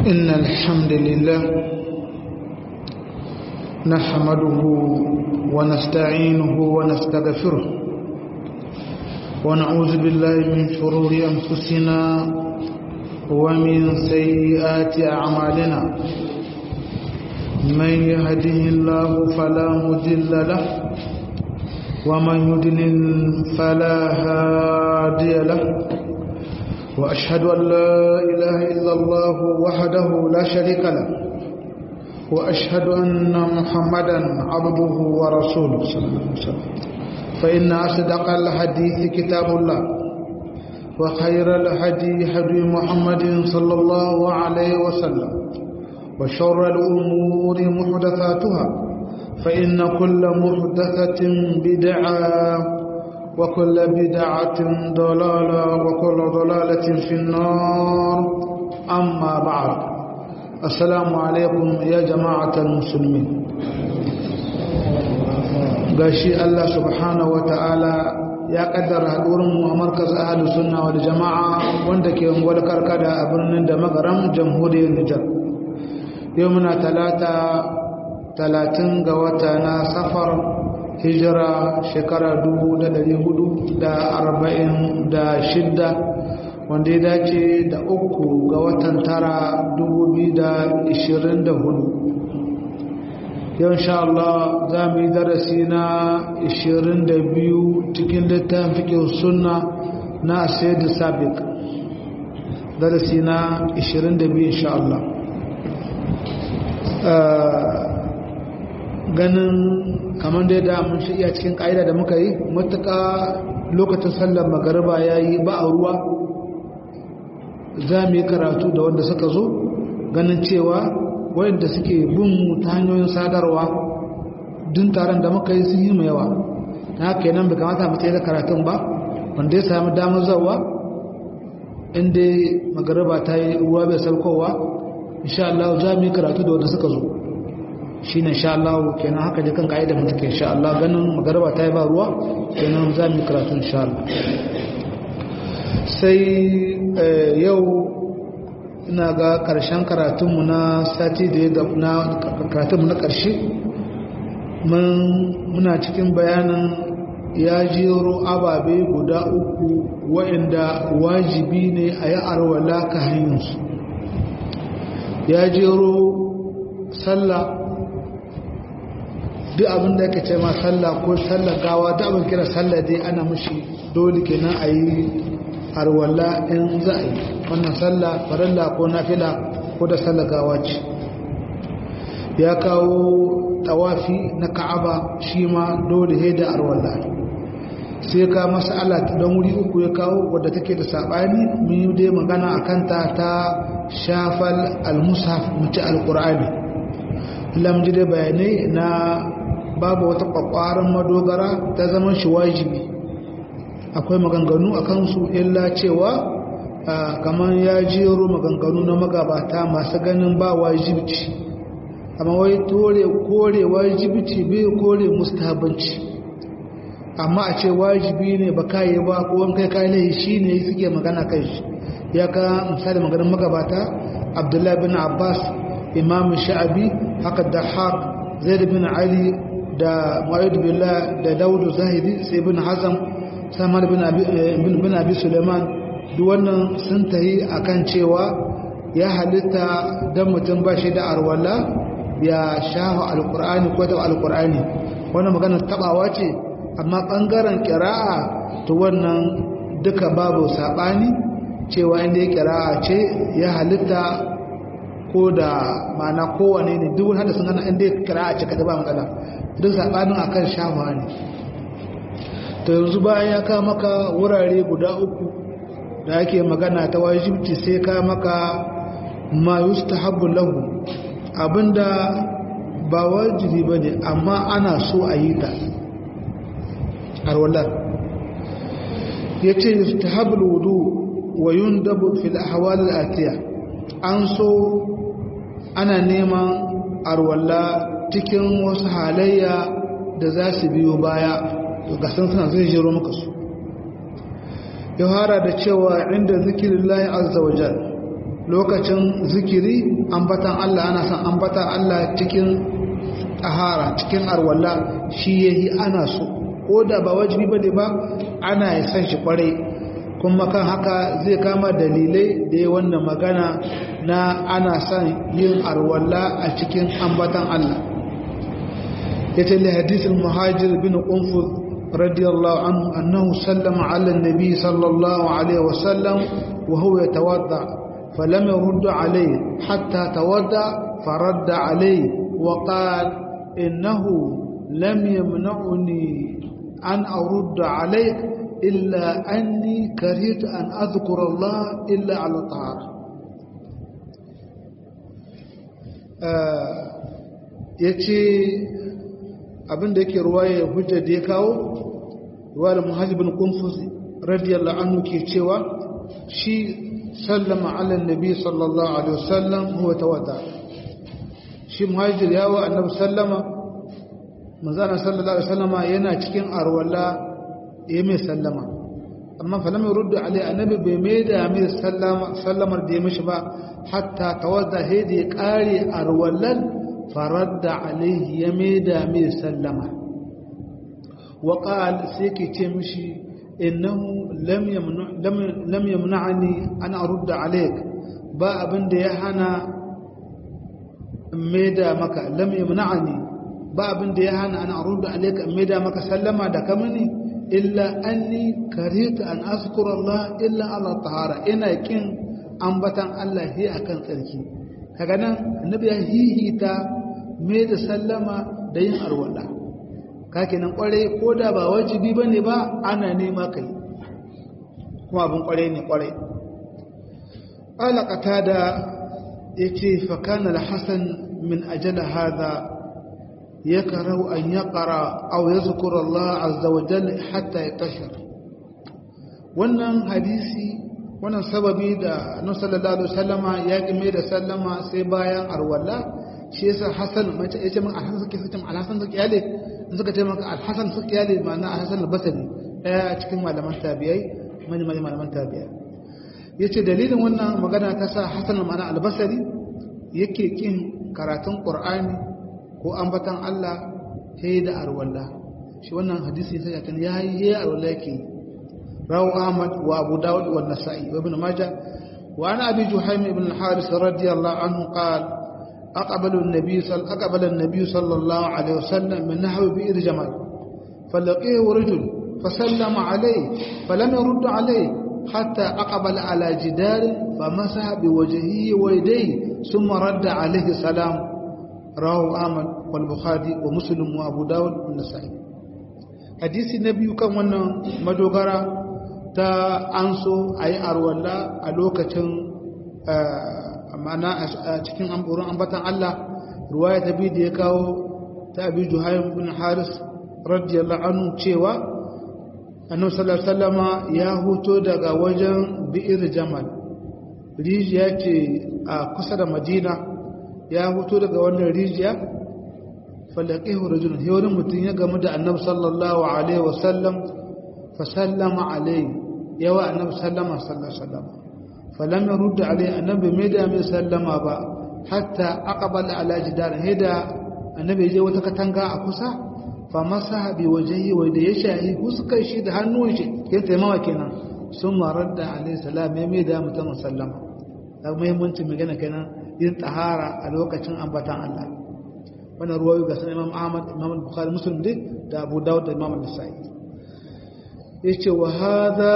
إن الحمد لله نحمده ونستعينه ونستغفره ونعوذ بالله من شرور أنفسنا ومن سيئات أعمالنا من يهده الله فلا مضل له ومن يضلل فلا هادي له وأشهد أن لا إله إلا الله وحده لا شريك له وأشهد أن محمدا عبده ورسوله صلى الله عليه وسلم فإن أصدق الحديث كتاب الله وخير الهدي هدي محمد صلى الله عليه وسلم وشر الأمور محدثاتها فإن كل محدثة بدعة وكل بدعة ضلالة وكل ضلالة في النار أما بعد السلام عليكم يا جماعة المسلمين gashi Allah subhanahu wa ta'ala ya kaddara haɗurinmu a markaz ahalu sunna wal jama'a wanda ke ungwal karkada a birnin da magaram jamhuriyar Nijar yau muna talata talatin ga wata na safar hijira shekara dubu da dari hudu da arba'in da shidda wanda ya dace da uku ga watan tara dubu biyu da ishirin da hudu yau insha Allah za mu yi darasi na ishirin da biyu cikin littafin fikin sunna na asaidu sabik darasi na ishirin da biyu insha Allah ganin kamar da da mun shi iya cikin ƙa'ida da muka yi matuƙa lokacin sallar magariba ya yi ba a ruwa za mu yi karatu da wanda suka zo ganin cewa wayanda suke bin mu ta hanyoyin sadarwa dun taron da muka yi sun yi mai yawa na haka nan bai kamata mu tsaye da karatun ba wanda ya sami damar zawa inda magariba ta yi ruwa bai saukowa insha Allah za mu yi karatu da wanda suka zo shi ne sha Allah kenan haka je kan ka'ida mutu ke sha Allah ganin magaraba ta yi ba ruwa kenan za mu karatun sha Allah sai yau ina ga ƙarshen karatunmu na sati da ya na karatunmu na ƙarshe muna cikin bayanin ya jero ababe guda uku waɗanda wajibi ne a yi arwala ka hanyarsu ya jero sallah duk abin da yake ce ma sallah ko sallah gawa duk abin kira sallah dai ana mushi dole kenan a yi arwalla in za a yi wannan sallah farilla ko nafila ko da sallah gawa ce ya kawo tawafi na ka'aba shi ma dole he da arwalla sai ka mas'ala don wuri uku ya kawo wadda take da sabani mun yi dai magana akan ta ta shafal al-mushaf mutu al-qur'ani lamji dai bayanai na babu wata kwakwaran madogara ta zama shi wajibi akwai maganganu a kansu illa cewa kamar ya jero maganganu na magabata masu ganin ba wajibci amma wai tore kore wajibci bai kore mustahabanci amma a ce wajibi ne ba kayi ba ko wani kai kayi laihi shi ne suke magana kai shi ya ka misali maganin magabata abdullahi bin abbas imam sha'abi haka da haq zaid bin ali da mu'ayyid billah da daudu zahiri sai bin hazam samar bin abi bin abi suleiman duk wannan sun tahi akan cewa ya halitta dan mutum ba shi da arwala ya shafa alqur'ani ko da alqur'ani wannan magana tabawa ce amma bangaren qira'a to wannan duka babu sabani cewa inda ya qira'a ce ya halitta ko da mana kowane ne duk wani hadisin ana inda ya qira'a ce kada ba matsala duk saɓanin akan shafa ne ta yanzu bayan ya ka maka wurare guda uku da ake magana ta wajibci sai ka maka ma yustahabbu lahu abinda ba wajibi ba ne amma ana so a yi ta arwallar ya ce yustahabbu wudu wa yundabu fil ahwal al-atiya an so ana neman arwalla cikin wasu halayya da za su biyo baya ga san suna zai jero maka su ya fara da cewa inda zikirin layi azza wa jal lokacin zikiri ambatan Allah ana son ambatan Allah cikin tahara cikin arwalla shi yayi ana so ko da ba wajibi bane ba ana san shi kwarai kuma kan haka zai kama dalilai da ya wannan magana na ana son yin arwalla a cikin ambatan Allah yace li hadisin muhajir bin qunfuz radiyallahu anhu annahu sallama ala an-nabi sallallahu alaihi wasallam wa huwa yatawadda falam yurd alayhi hatta tawadda فرد عليه وقال إنه لم يمنعني أن أرد عليك إلا أني كرهت أن أذكر الله إلا على طهارة ya ce abinda yake ruwaya hujjar da ya kawo ruwayar muhajibin kumfus radiyallahu anhu ke cewa shi sallama ala nabi sallallahu alaihi wasallam huwa tawada shi muhajir yawo annabi sallama manzana sallallahu alaihi wasallama yana cikin arwala ya mai sallama amma fa lam yurdu alai annabi bai mai da mai sallama sallamar da ya mishi ba hatta tawadda hedi ya kare arwalan faradda alaihi ya mai da mai sallama wa qal sai ke ce mishi innahu lam yamnu lam yamna'ani an arudda alaik ba abin da ya hana mai da maka lam yamna'ani ba abin da ya hana an arudda alaik mai da maka sallama da kamani illa anni karita an azkura Allah illa ala tahara ina kin ambatan Allah hi akan tsarki kaga nan annabi ya hihita me da sallama da yin arwala kake nan kware ko da ba wajibi bane ba ana nema kai kuma abun kware ne kware ala qatada yace fa kana al-hasan min ajala hadha يكره أن يقرأ أو يذكر الله عز وجل حتى يطهر wannan hadisi wannan sababi da annabi sallallahu alaihi wasallama ya kime da sallama sai bayan arwalla shi yasa hasan mace yace min alhasan suke fitin alhasan suke yale in suka ce maka alhasan suke yale ma'ana alhasan al-basri daya cikin malaman tabi'ai mani mani malaman tabi'ai yace dalilin wannan magana ta sa hasan ma'ana al-basri yake kin karatun qur'ani ko ambatan Allah sai da arwalla shi wannan hadisi sai ya kan yayi yayi arwalla yake rawu Ahmad wa Abu Dawud wa Nasa'i wa Ibn Majah wa ana Abi Juhaym ibn al-Haris radiyallahu anhu qala أقبل النبي صلى أقبل النبي صلى الله عليه وسلم من نحو بئر جمل فلقيه رجل فسلم عليه فلم يرد عليه حتى أقبل على جدار فمسح بوجهه ويديه ثم رد عليه السلام رواه أحمد والبخاري ومسلم وأبو داود والنسائي حديث النبي كان wannan madogara ta anso ayi arwalla a lokacin ma'ana a cikin amburin ambatan Allah ruwaya ta biyu da ya kawo ta abi juhaym bin haris radiyallahu anhu cewa annabi sallallahu alaihi wasallama ya huto daga wajen bi'ir jamal rijiya ce a kusa da madina ya huto daga wannan rijiya falaqihu rajulun sai wani mutum ya gamu da annabi sallallahu alaihi wasallam fa sallama alaihi yawa annabi sallama sallallahu alaihi wasallam falam yurd alaihi annabi mai da mai sallama ba hatta aqbala ala jidar hida annabi je wata katanga a kusa fa masaha bi wajhihi wa da ya shahi huskar shi da hannun shi kin taimawa kenan sun maradda alaihi salam mai da mutum sallama da muhimmancin magana kenan yin tahara a lokacin ambatan Allah wannan ruwayo ga sanan Imam Ahmad Imam Bukhari Muslim dai da Abu Dawud da Imam Nasa'i yace wa hadha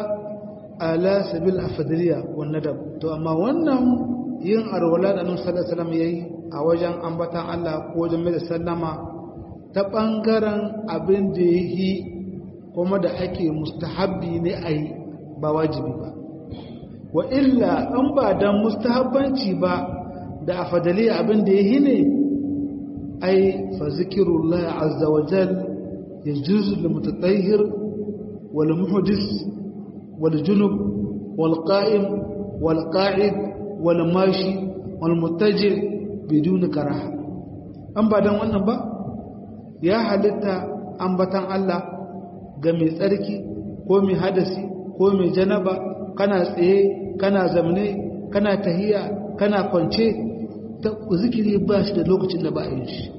ala sabil afdaliya wan nadab to amma wannan yin arwala da Annabi sallallahu alaihi wasallam yayi a wajen ambatan Allah ko wajen mai sallama ta bangaren abin da yi kuma da ake mustahabbi ne ayi ba wajibi ba wa illa an ba dan mustahabbanci ba da afadali abin da yayi ne ai fa zikrullah azza wa jal yajuz lil mutatahhir wal muhdis wal junub wal qa'im wal qa'id wal mashi wal muttaji bidun karaha an ba dan wannan ba ya halitta ambatan Allah ga mai tsarki ko mai hadasi ko mai janaba kana tsaye kana zamne kana tahiya kana kwance ta zikiri ba shi da lokacin da ba a yin shi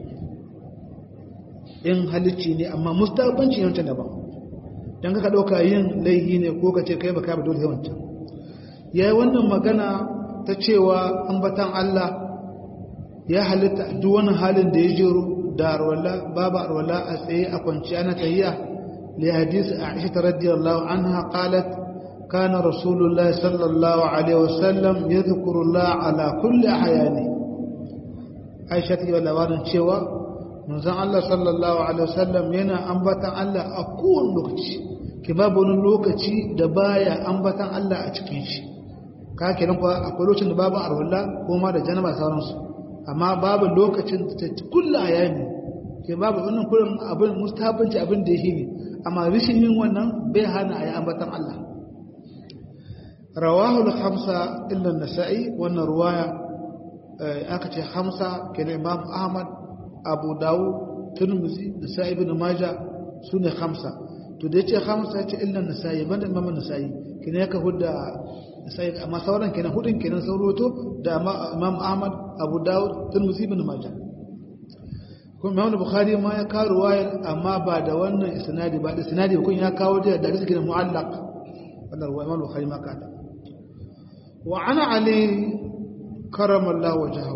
in halicci ne amma mustabanci ne wancan daban don ka ɗauka yin laihi ne ko ka ce kai baka ba dole wancan ya yi wannan magana ta cewa ambatan Allah ya halitta duk wani halin da ya jero da arwala babu arwala a tsaye a kwanciya na tahiya li hadisi Aisha radiyallahu anha qalat kana rasulullah sallallahu alaihi wasallam yadhkuru Allah ala kulli ahyani Aisha ta yi labarin cewa manzon Allah sallallahu alaihi wasallam yana ambatan Allah a kowane lokaci ke babu wani lokaci da baya ambatan Allah a cikin shi ka kenan kuwa akwai lokacin da babu arwala ko ma da janaba sauransu amma babu lokacin da ta kulla ayami ke babu wannan kullum abin mustahabanci abin da yake ne amma rishin yin wannan bai hana ayi ambatan Allah rawahu al-khamsa illa an-nasa'i wannan ruwaya aka ce khamsa kenan imam ahmad abu dawud tirmidhi nasa'i ibn majah sune khamsa to da yace khamsa yace illa an-nasa'i banda imam an-nasa'i kenan yaka hudda sai amma sauran kenan hudun kenan sauroto da Imam Ahmad Abu Dawud Tirmidhi ibn Majah kuma Imam Bukhari ma ya kawo ruwayar amma ba da wannan isnadi ba da isnadi kun ya kawo da da suke mu'allaq wannan ruwaya Imam Bukhari ma kada wa ana ali karamallahu wajhahu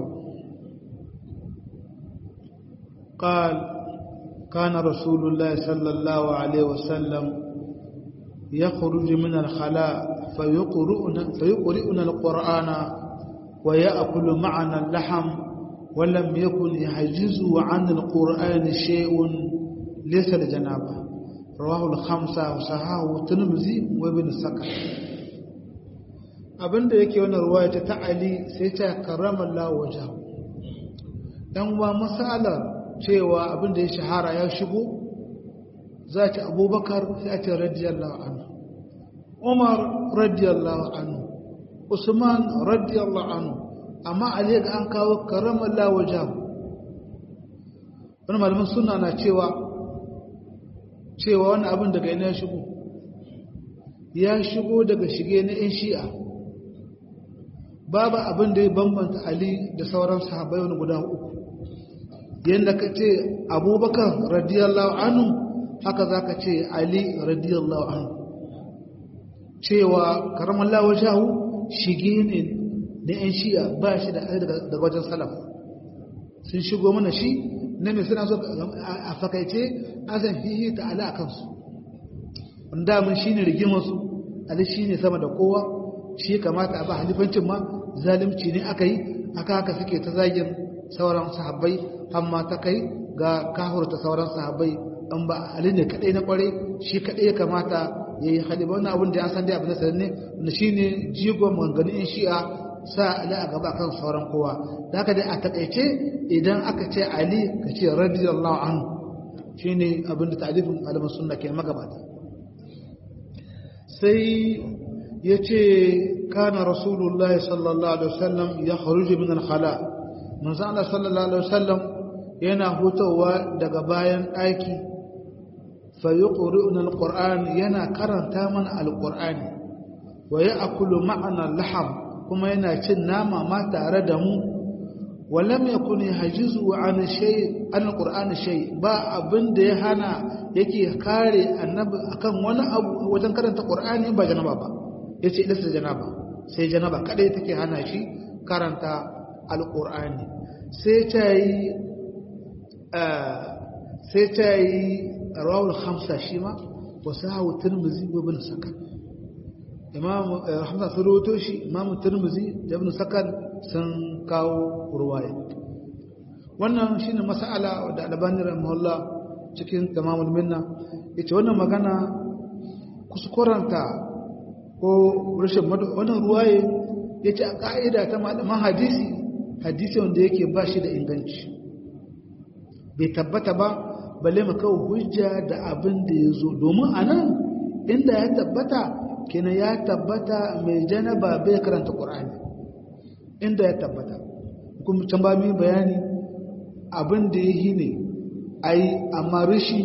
قال كان رسول الله صلى الله عليه وسلم يخرج من الخلاء فيقرؤنا, فيقرئنا القرآن ويأكل معنا اللحم ولم يكن يحجزه عن القرآن شيء ليس لجنابه رواه الخمسة وصححه الترمذي وابن السكر abinda yake wannan ruwaya ta ta'ali sai ta karrama Allah wajahu dan wa masalar cewa abinda ya shahara ya shigo za ta abubakar sai a ce radiyallahu anhu umar radiyallahu anhu usman radiyallahu anhu amma ali ga an kawo karamar lawajahu wani malamin suna na cewa cewa wani abin daga ina ya shigo ya shigo daga shige na 'yan shi'a babu abin da ya bambanta ali da sauran sahabai wani guda uku yadda ka ce abubakar radiyallahu anhu haka za ka ce ali radiyallahu anhu cewa karamar lawajahu shige ne na 'yan shi'a ba shi da daga wajen salaf sun shigo mana shi na mai suna so a fakaice an san fiye ta ala a kansu wanda mun shi ne rigimarsu ali shi ne sama da kowa shi kamata a ba halifancin ma zalimci ne aka yi aka haka suke ta zagin sauran sahabbai amma ta kai ga kahurta sauran sahabbai an ba ali ne kadai na kwarai shi kadai ya kamata ya yi halifa wannan abin da ya san dai abin da sanin ne wanda shi ne jigon maganganun shi'a sa ali a gaba kan sauran kowa da haka dai a takaice idan aka ce ali ka ce radiyallahu anhu shine abin da ta'alifin malaman sunna ke magabata sai ya ce kana rasulullah sallallahu alaihi wasallam ya kharuju min al-khala manzo Allah sallallahu alaihi wasallam yana hutawa daga bayan ɗaki fa yuqri'una al-qur'an yana karanta mana al-qur'ani wa ya'kulu ma'ana al-laham kuma yana cin nama ma tare da mu walam yakun yahjizu an shay an alqur'ani shay ba abin da ya hana yake kare annabi akan wani abu wajen karanta qur'ani ba janaba ba yace idan sai janaba sai janaba kadai take hana shi karanta alqur'ani sai ta yi sai ta yi rawul khamsa shi ma wasahu tirmidhi wa ibn sakan imam hamza sun rawato shi imam turmuzi da ibn sakan sun kawo ruwaya wannan shine mas'ala da albani rahimahullah cikin tamamul minna yace wannan magana kuskuranta ko rashin wannan ruwaye yace a ka'ida ta malaman hadisi hadisi wanda yake ba shi da inganci bai tabbata ba balle mu kawo hujja da abin da ya zo domin anan inda ya tabbata kina ya tabbata mai janaba bai karanta ƙur'ani inda ya tabbata kuma can ba mai bayani abin da ya yi ne a yi amma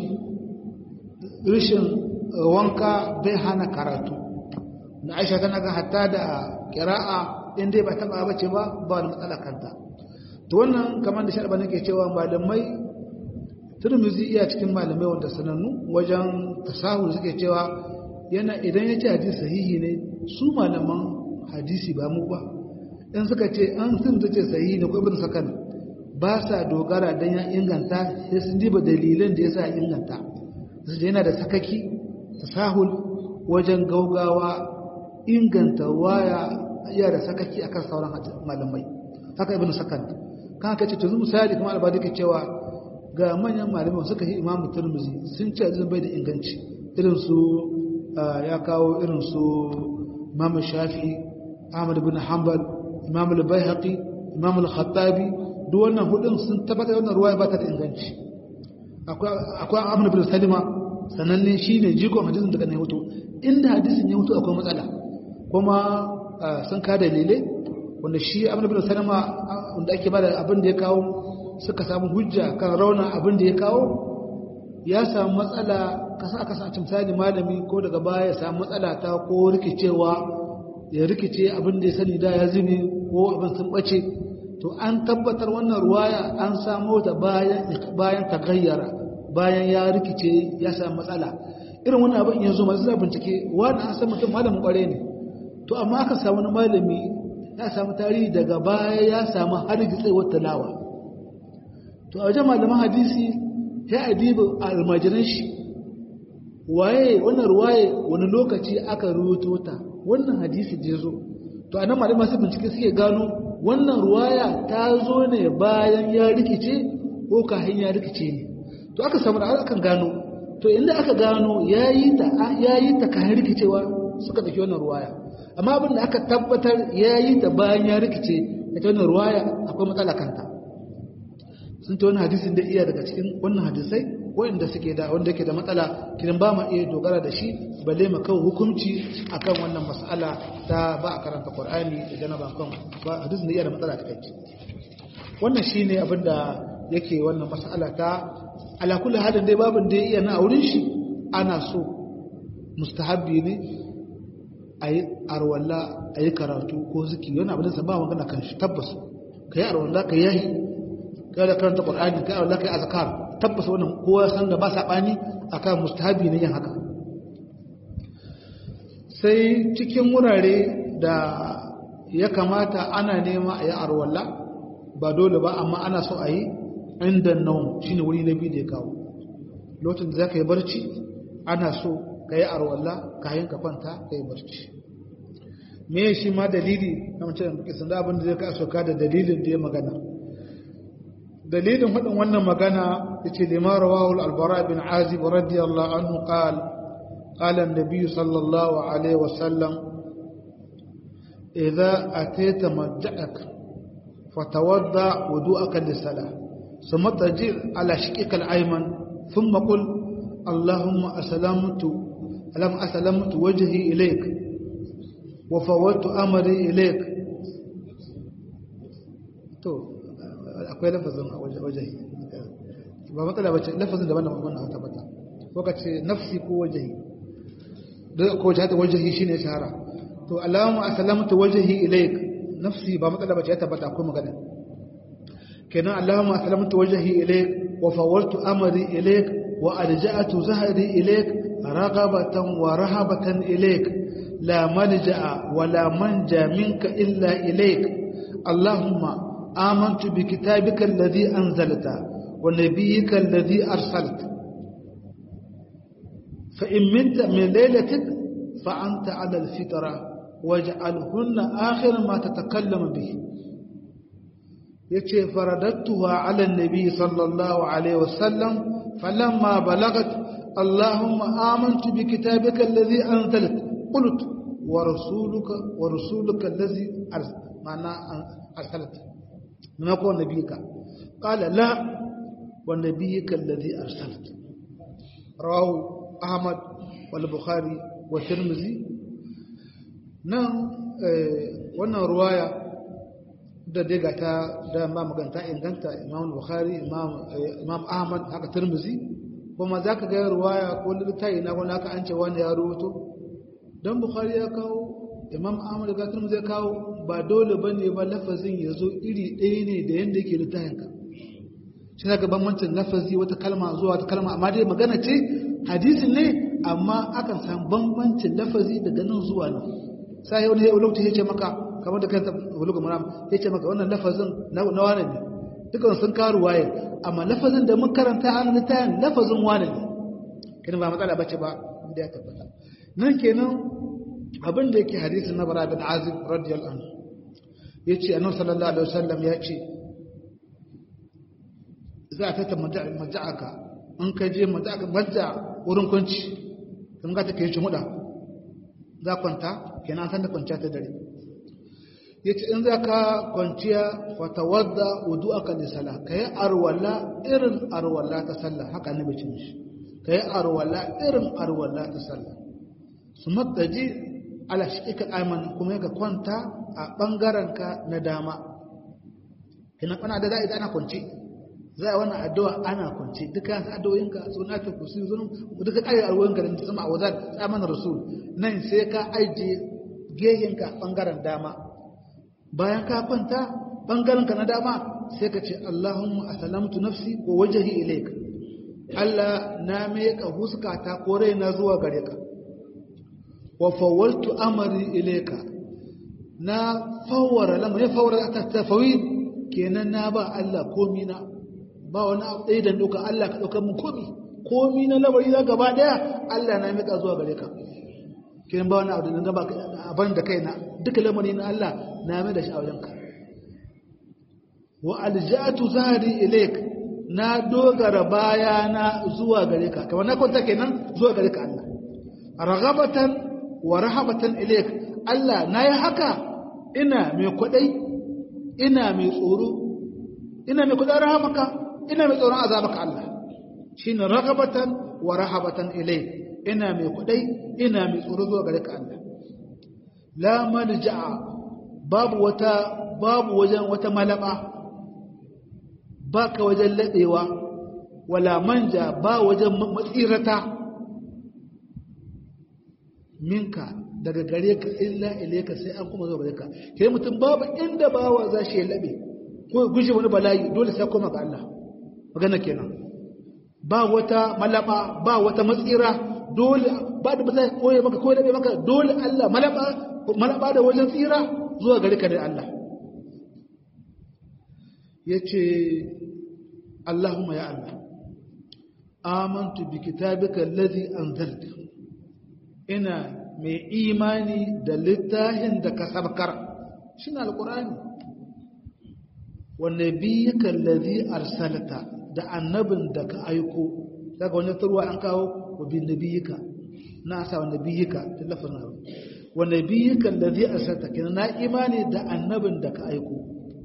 rishin wanka bai hana karatu na aisha tana ga hatta da kira'a in dai ba taba bace ba ba wani matsala kanta to wannan kamar da sharba nake cewa malamai turmizi iya cikin malamai wanda sanannu wajen tasahul suke cewa yana idan ya ce hadisi sahihi ne su malaman hadisi ba mu ba in suka ce an sun ta ce sahihi ne ko ibn sakan ba sa dogara dan ya inganta sai sun diba dalilan da yasa inganta su yana da sakaki tasahul wajen gaugawa inganta waya iya da sakaki akan sauran malamai haka ibn sakan kan haka ce to misali kuma albadi ke cewa ga manyan malamai suka yi imamu turmuzi sun ce azin bai da inganci irin su ya kawo irin su imam shafi ahmad bin hanbal imam al-baihaqi imam al-khattabi duk wannan hudun sun tabbatar wannan ruwaya ba ta da inganci akwai akwai amr bin salima sananne shine jikon hadisin daga ne hoto inda hadisin ya mutu akwai matsala kuma sun ka dalilai wanda shi amr bin salima wanda ake bada abin da ya kawo suka samu hujja kan rauna abin da ya kawo ya samu matsala kasa aka sa misali malami ko daga baya ya samu matsala ta ko rikicewa ya rikice abin da ya sani da ya zube ko abin sun bace to an tabbatar wannan ruwaya an samo ta bayan bayan tagayyara bayan ya rikice ya samu matsala irin wannan abin yanzu masu za bincike wani an san mutum malamin kware ne to amma aka samu wani malami ya samu tarihi daga baya ya samu har gitsewar talawa to a wajen malaman hadisi ya adibu almajiran shi waye wannan ruwaye wani lokaci aka rubuto ta wannan hadisi da zo to anan malaman su bincike suke gano wannan ruwaya ta zo ne bayan ya rikice ko kafin ya rikice ne to aka samu da akan gano to inda aka gano yayi ta yayi ta kafin rikicewa suka dauki wannan ruwaya amma abin da aka tabbatar yayi ta bayan ya rikice ita wannan ruwaya akwai matsala kanta sun ta wani hadisin da iya daga cikin wannan hadisai wanda suke da wanda yake da matsala kidan ba ma iya dogara da shi balle ma kawo hukunci akan wannan mas'ala ta ba a karanta Qur'ani da janaba kan ba hadisin da iya da matsala ta kai wannan shine abin da yake wannan mas'ala ta ala kulli halin dai babin da iya na auren shi ana so mustahabbi ne ayi arwalla ayi karatu ko zikiri wannan abin da ba magana kan shi tabbas kai arwalla kai yahi kai da karanta Qur'ani kai Allah kai azkar tabbas wannan kowa san da ba sabani akan mustahabi ne yin haka sai cikin wurare da ya kamata ana nema a yi arwalla ba dole ba amma ana so a yi inda naum shine wuri na biyu da ya kawo lokacin da za ka yi barci ana so ka yi arwalla kayan ka kwanta ka yi barci me shi ma dalili na mace da bukisan da abin da zai ka soka da dalilin da ya magana dalilin faɗin wannan magana yace lima rawahu al-albara bin azib radiyallahu anhu qala qala an-nabiy sallallahu alaihi wasallam idza atayta madja'ak fatawadda wudu'aka lis-salah ثم تجر على شقك الأيمن ثم قل اللهم أسلمت اللهم أسلمت وجهي إليك وفوضت أمري إليك تو akwai lafazin a wajahi ba matsala ba ce lafazin daban da wannan wata bata ko ka ce nafsi ko wajahi da ko ta wajahi shine shahara to allahumma aslamtu wajhi ilayk nafsi ba matsala ba ce ya tabbata akwai magana kenan allahumma aslamtu wajhi ilayk wa fawaltu amri ilayk wa alja'atu zahri ilayk raghabatan wa rahabatan ilayk la malja'a wa la manja minka illa ilayk allahumma آمنت بكتابك الذي أنزلت ونبيك الذي أرسلت فإن منت من ليلتك فأنت على الفطرة واجعلهن آخر ما تتكلم به يتي فرددتها على النبي صلى الله عليه وسلم فلما بلغت اللهم آمنت بكتابك الذي أنزلت قلت ورسولك ورسولك الذي أرسلت معنى أرسلت نقول نبيك قال لا ونبيك الذي أرسلت رواه أحمد والبخاري والترمذي نعم wannan ruwaya da daga ta da ma maganta inganta imam bukhari imam ahmad haka tirmizi kuma za ka ga ruwaya ko littafi na wani haka an ce wani ya rubuto don bukhari ya kawo imam ahmad da gatar zai kawo ba dole ba ne ba lafazin ya zo iri ɗaya ne da yadda yake littafinka shi na bambancin lafazi wata kalma zuwa wata kalma amma dai magana ce hadisin ne amma akan san bambancin lafazi daga nan zuwa nan sai wani yau lokaci ya ce maka kamar da kanta bulugu maram ya ce maka wannan lafazin na wane ne dukkan sun karu waye amma lafazin da mun karanta an littafin lafazin wane ne kin ba matsala bace ba inda ya tabbata nan kenan abin da yake hadisin na bara bin azib radiyallahu anhu yace annabi sallallahu alaihi wasallam ya ce za a fita maja'aka in ka je maja'aka majja wurin kwanci in ka ta kai muda za kwanta kenan san da kwanciya ta dare yace in za ka kwanciya fatawadda wudu'aka li salah kai arwala irin arwala ta sallah haka annabi ce mishi kai arwala irin arwala ta sallah summa taji ala shi'ika ayman kuma ka kwanta a bangaren ka na dama kina kana da zai ana kwanci za a wannan addu'a ana kwanci duka addu'o'inka suna ta kusi zunun duka kai arwoyinka da sama a wazar tsaman rasul nan sai ka aije gehenka bangaren dama bayan ka kwanta bangaren ka na dama sai ka ce Allahumma asalamtu nafsi wa wajhi ilayk Allah na meka huskata ko raina zuwa gare ka wa fawwaltu amri ilayka na fawwara lamma ya fawwara ta tafawid kenan na ba Allah komi na ba wani abu ɗaya da doka Allah ka ɗaukar mun komi komi na lamari na gaba ɗaya Allah na meka zuwa gare ka kenan ba wani abu da gaba abin da kaina duka lamari na Allah na mai da shi a wajenka wa aljatu zahri ilaik na dogara bayana zuwa gare ka kamar na kwanta kenan zuwa gare ka Allah raghabatan wa rahabatan ilaik Allah na yi haka ina mai kwadai ina mai tsoro ina mai kwadai rahamaka ina mai tsoron azabaka Allah shine raghabatan wa rahabatan ilaik ina mai kwadai ina mai tsoro zuwa gare ka Allah la malja'a babu wata babu wajen wata malaba baka wajen ladewa wala manja ba wajen matsirata minka daga gare ka illa ilayka sai an kuma zo gare ka kai mutum babu inda bawa za shi ya labe ko guje wani bala'i dole sai koma ga Allah magana kenan ba wata malaba ba wata matsira dole ba da ba zai koye maka ko labe maka dole Allah malaba malaba da wajen tsira zuwa gare ka da Allah yace Allahumma ya Allah amantu bi kitabika alladhi anzalta ina mai imani da littafin da ka sabkar shine alqur'ani wa nabiyyika alladhi arsalta da annabin da ka aiko daga wannan turwa an kawo wa bi nabiyyika na sa wa nabiyyika da lafazin wa nabiyyika alladhi arsalta kina na imani da annabin da ka aiko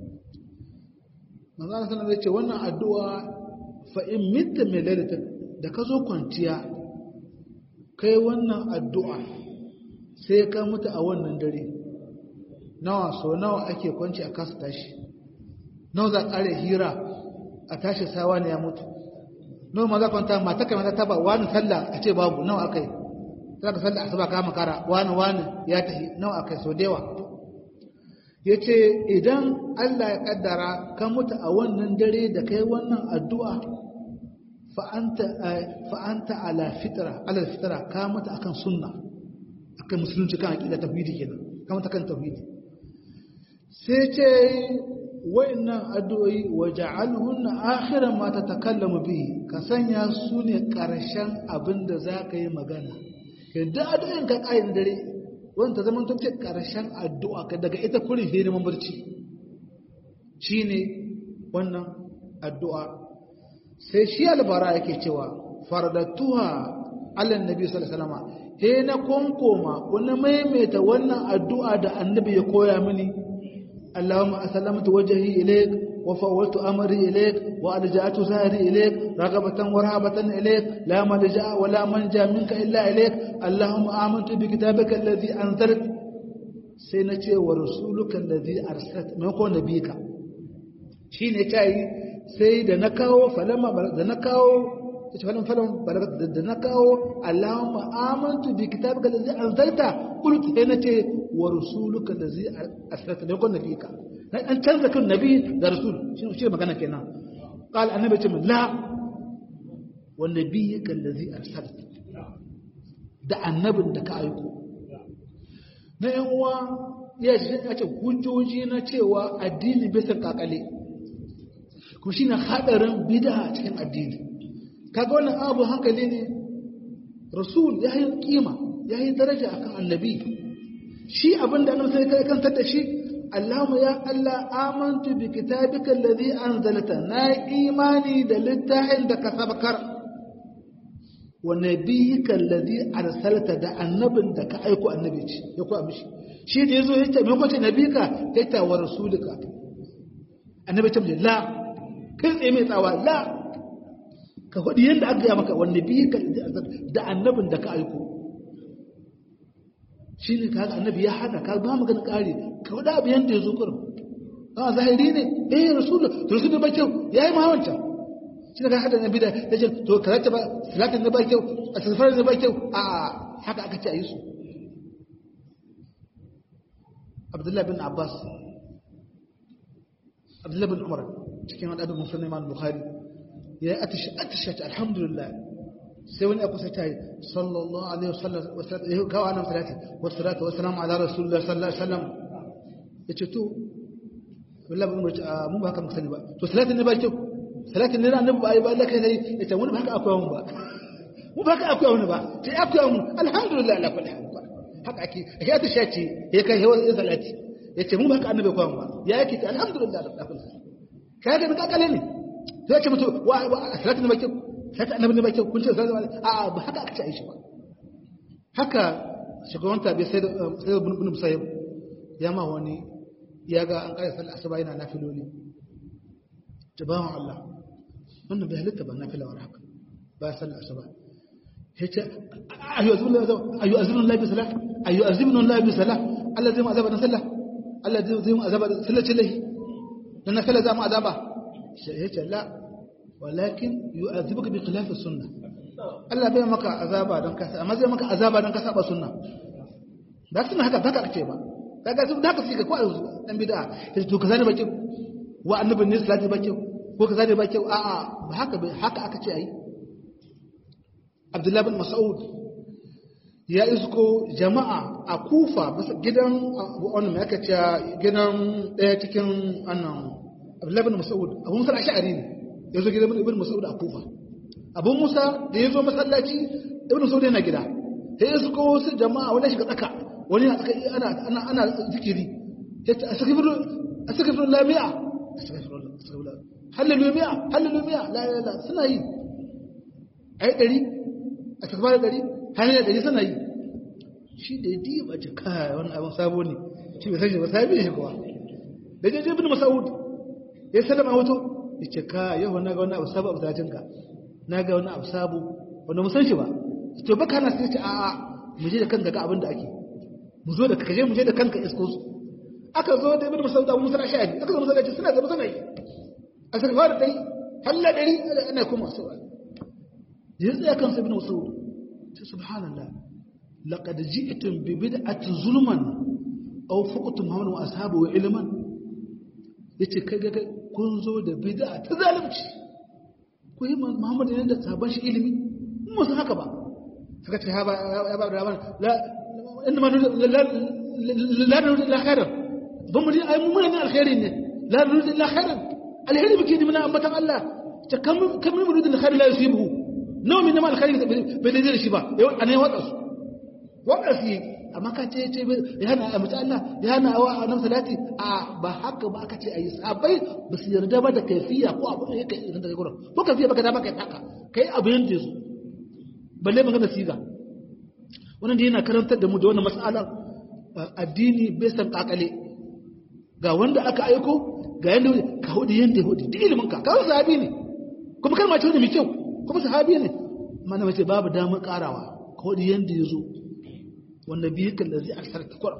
manzo Allah sallallahu alaihi wannan addu'a fa in mitta min lailatin da ka zo kwanciya kai wannan addu'a sai ka mutu a wannan dare nawa so nawa ake kwanci a kasa tashi nawa za ƙare hira a tashi sawa ne ya mutu nawa ma za kwanta mata kai mata taba wani sallah a ce babu nawa akai za ka sallah asuba ka makara wani wani ya tafi nawa akai so dewa ya ce idan Allah ya kaddara ka mutu a wannan dare da kai wannan addu'a fa'anta ala fitara ala fitara ka mutu akan sunna akan musulunci kan aƙida tafidi kenan ka mutu kan tafidi sai ce wa'annan addu'o'i wa ja'alhunna akhiran ma tatakallamu bihi ka sanya su ne ƙarshen abin da za ka yi magana kai da addu'in ka ƙayin dare wanda zaman ta ce ƙarshen addu'a ka daga ita kurin hiri mamarci shi ne wannan addu'a sai shi albara yake cewa fardatuha allan nabi sallallahu he na konkoma wani maimaita wannan addu'a da annabi ya koya mini Allahumma asallamtu wajhi ilayk wa fawwaltu amri ilayk wa alja'tu zahri ilayk raghabatan wa rahabatan ilayk la malja'a wa la manja minka illa ilayk Allahumma amantu bi kitabika alladhi anzalt sai na ce wa rasuluka alladhi arsalta mai ko nabika shine tayi sai da na kawo falama da na kawo ta falama falama da na kawo Allahumma amantu bi kitabika alladhi anzalta qultu sai na ce wa rasuluka allazi arsalta da yakon nabika an canza kan nabi da rasul shi magana kenan qala annabi ce la wa nabiyyika allazi arsalta da annabin da ka aiko na yan uwa ya ce hujjoji na cewa addini bisa kakale kuma shine hadarin bid'a cikin addini kaga wannan abu hankali ne rasul ya yi kima ya yi daraja akan annabi shi abinda annabi sai kai kantar da shi Allahumma ya Allah amantu bi kitabika alladhi anzalta na imani da littafin da ka sabakar wa nabiyyika alladhi arsalta da annabin da ka aiko annabi ce ya ku mishi shi da yazo yace me kwace nabika kai ta wa rasulika annabi ce la kai tsaye mai tsawa la ka faɗi yadda aka gaya maka wanda biyu ka da annabin da ka aiko shi ne ka annabi ya hada ka ba magana ƙari ka faɗa abu yadda ya zo kurin a zahiri ne eh rasulun rasulun ba kyau ya yi mahawancan shi ne ka hada nabi da ya ce to karata ba salatin na ba kyau a tasfarar na ba kyau a haka aka ce a yi su abdullahi bin abbas abdullahi bin umar cikin wadda musulman bukhari ya yi atishaci alhamdulillah sai wani abu sai ta yi sallallahu alaihi wasallam ya kawo nan salati wasalatu wasalamu ala rasulullah sallallahu alaihi wasallam ya ce to wallahi mun ce mun ba haka muka sani ba to salatin ne ba kyau salatin ne annabi ba ai ba Allah kai sai ya ce mun ba haka akwai mun ba mun ba haka akwai mun ba sai akwai mun alhamdulillah ala kulli hal haka ake ake atishaci ya kai yawan salati ya ce mun ba haka annabi akwai mun ba ya yake alhamdulillah ala kulli hal kaga mun kakale ne zai ce mutu wa salatin ne bakin salatin annabi ne bakin kun ce salatin a a ba haka aka ce aishi ba haka shugaban tabi sai da sai da bin musayyib ya ma wani ya ga an kai sallar asuba yana nafiloli tabawan Allah wannan bai halitta ba nafila war haka ba sallar asuba yace ayu azbun ayu azbun la bi salah ayu azbun la bi salah Allah zai mu azaba dan sallah Allah zai mu azaba sallar ce lahi dan nafila za mu azaba yace la walakin yu'adhibuka bi khilafi sunna Allah bai maka azaba don kasa amma zai maka azaba don kasa ba sunna ba sunna haka baka kace ba kaga su da haka suke ko dan bid'a sai to kaza ne bake wa annabi ne salati bake ko kaza ne bake a a ba haka haka aka ce ayi Abdullah bin Mas'ud ya isko jama'a a Kufa bisa gidan wannan me aka ce gidan daya cikin annan Abdullah bin Mas'ud Abu Musa al-Ash'ari ne yazo gidan Ibn Mas'ud a Kufa Abu Musa da yazo masallaci Ibn Mas'ud yana gida sai ya suko wasu jama'a wani shiga tsaka wani na tsaka ana ana ana zikiri yace astaghfiru astaghfiru la mi'a astaghfirullah astaghfirullah halalu mi'a halalu mi'a la la la suna yi ai dari astaghfiru dari halalu dari suna yi shi da ya diba ce kai wannan abin sabo ne shi bai san shi ba sabi shi kuwa da je Ibn Mas'ud ya sallama wato yace ka yau na ga wani abu sabo a zatin ka na ga wani abu sabo wanda mu san shi ba to baka na sai ce a'a mu je da kanka ga abin da ake mu zo da kaje mu je da kanka isko su aka zo da ibn musaud abu musa ashari aka zo masallaci suna gaba suna yi a saka fara dai halla dari ana kuma su ya tsaya kan ibn musaud ce subhanallah laqad ji'tum bi bid'ati zulman aw fuqtum muhammad wa ashabu wa ilman yace kai ga kun zo da bid'a ta zalunci ku yi muhammad ne da sabon shi ilimi mu san haka ba suka ce ya ba da la inda ma la nuridu illa khairan ban mu ai mu muna alkhairi ne la nuridu illa khairan alkhairi bike ni muna ambatan Allah ta kam kam mu nuridu illa khairan la yusibu nawa min ma alkhairi bai da shi ba yau anai wada su wada su amma ka ce ce ya hana a mutu Allah ya hana wa annabi salati a ba haka ba aka ce ayi sabai ba su yarda ba da kaifiya ko abu da yake idan da gurin ko kaifiya baka da baka haka kai abu yanda yazo balle magana siga wannan da yana karantar da mu da wannan mas'alar addini bai san kakale ga wanda aka aiko ga yanda ka hudu yanda hudu duk ilimin ka kawai sahabi ne kuma kalma ce wanda mai kyau kuma sahabi ne mana mace babu damar karawa ka hudu yanda ya zo wanda biyu kan da zai aksar ta kwara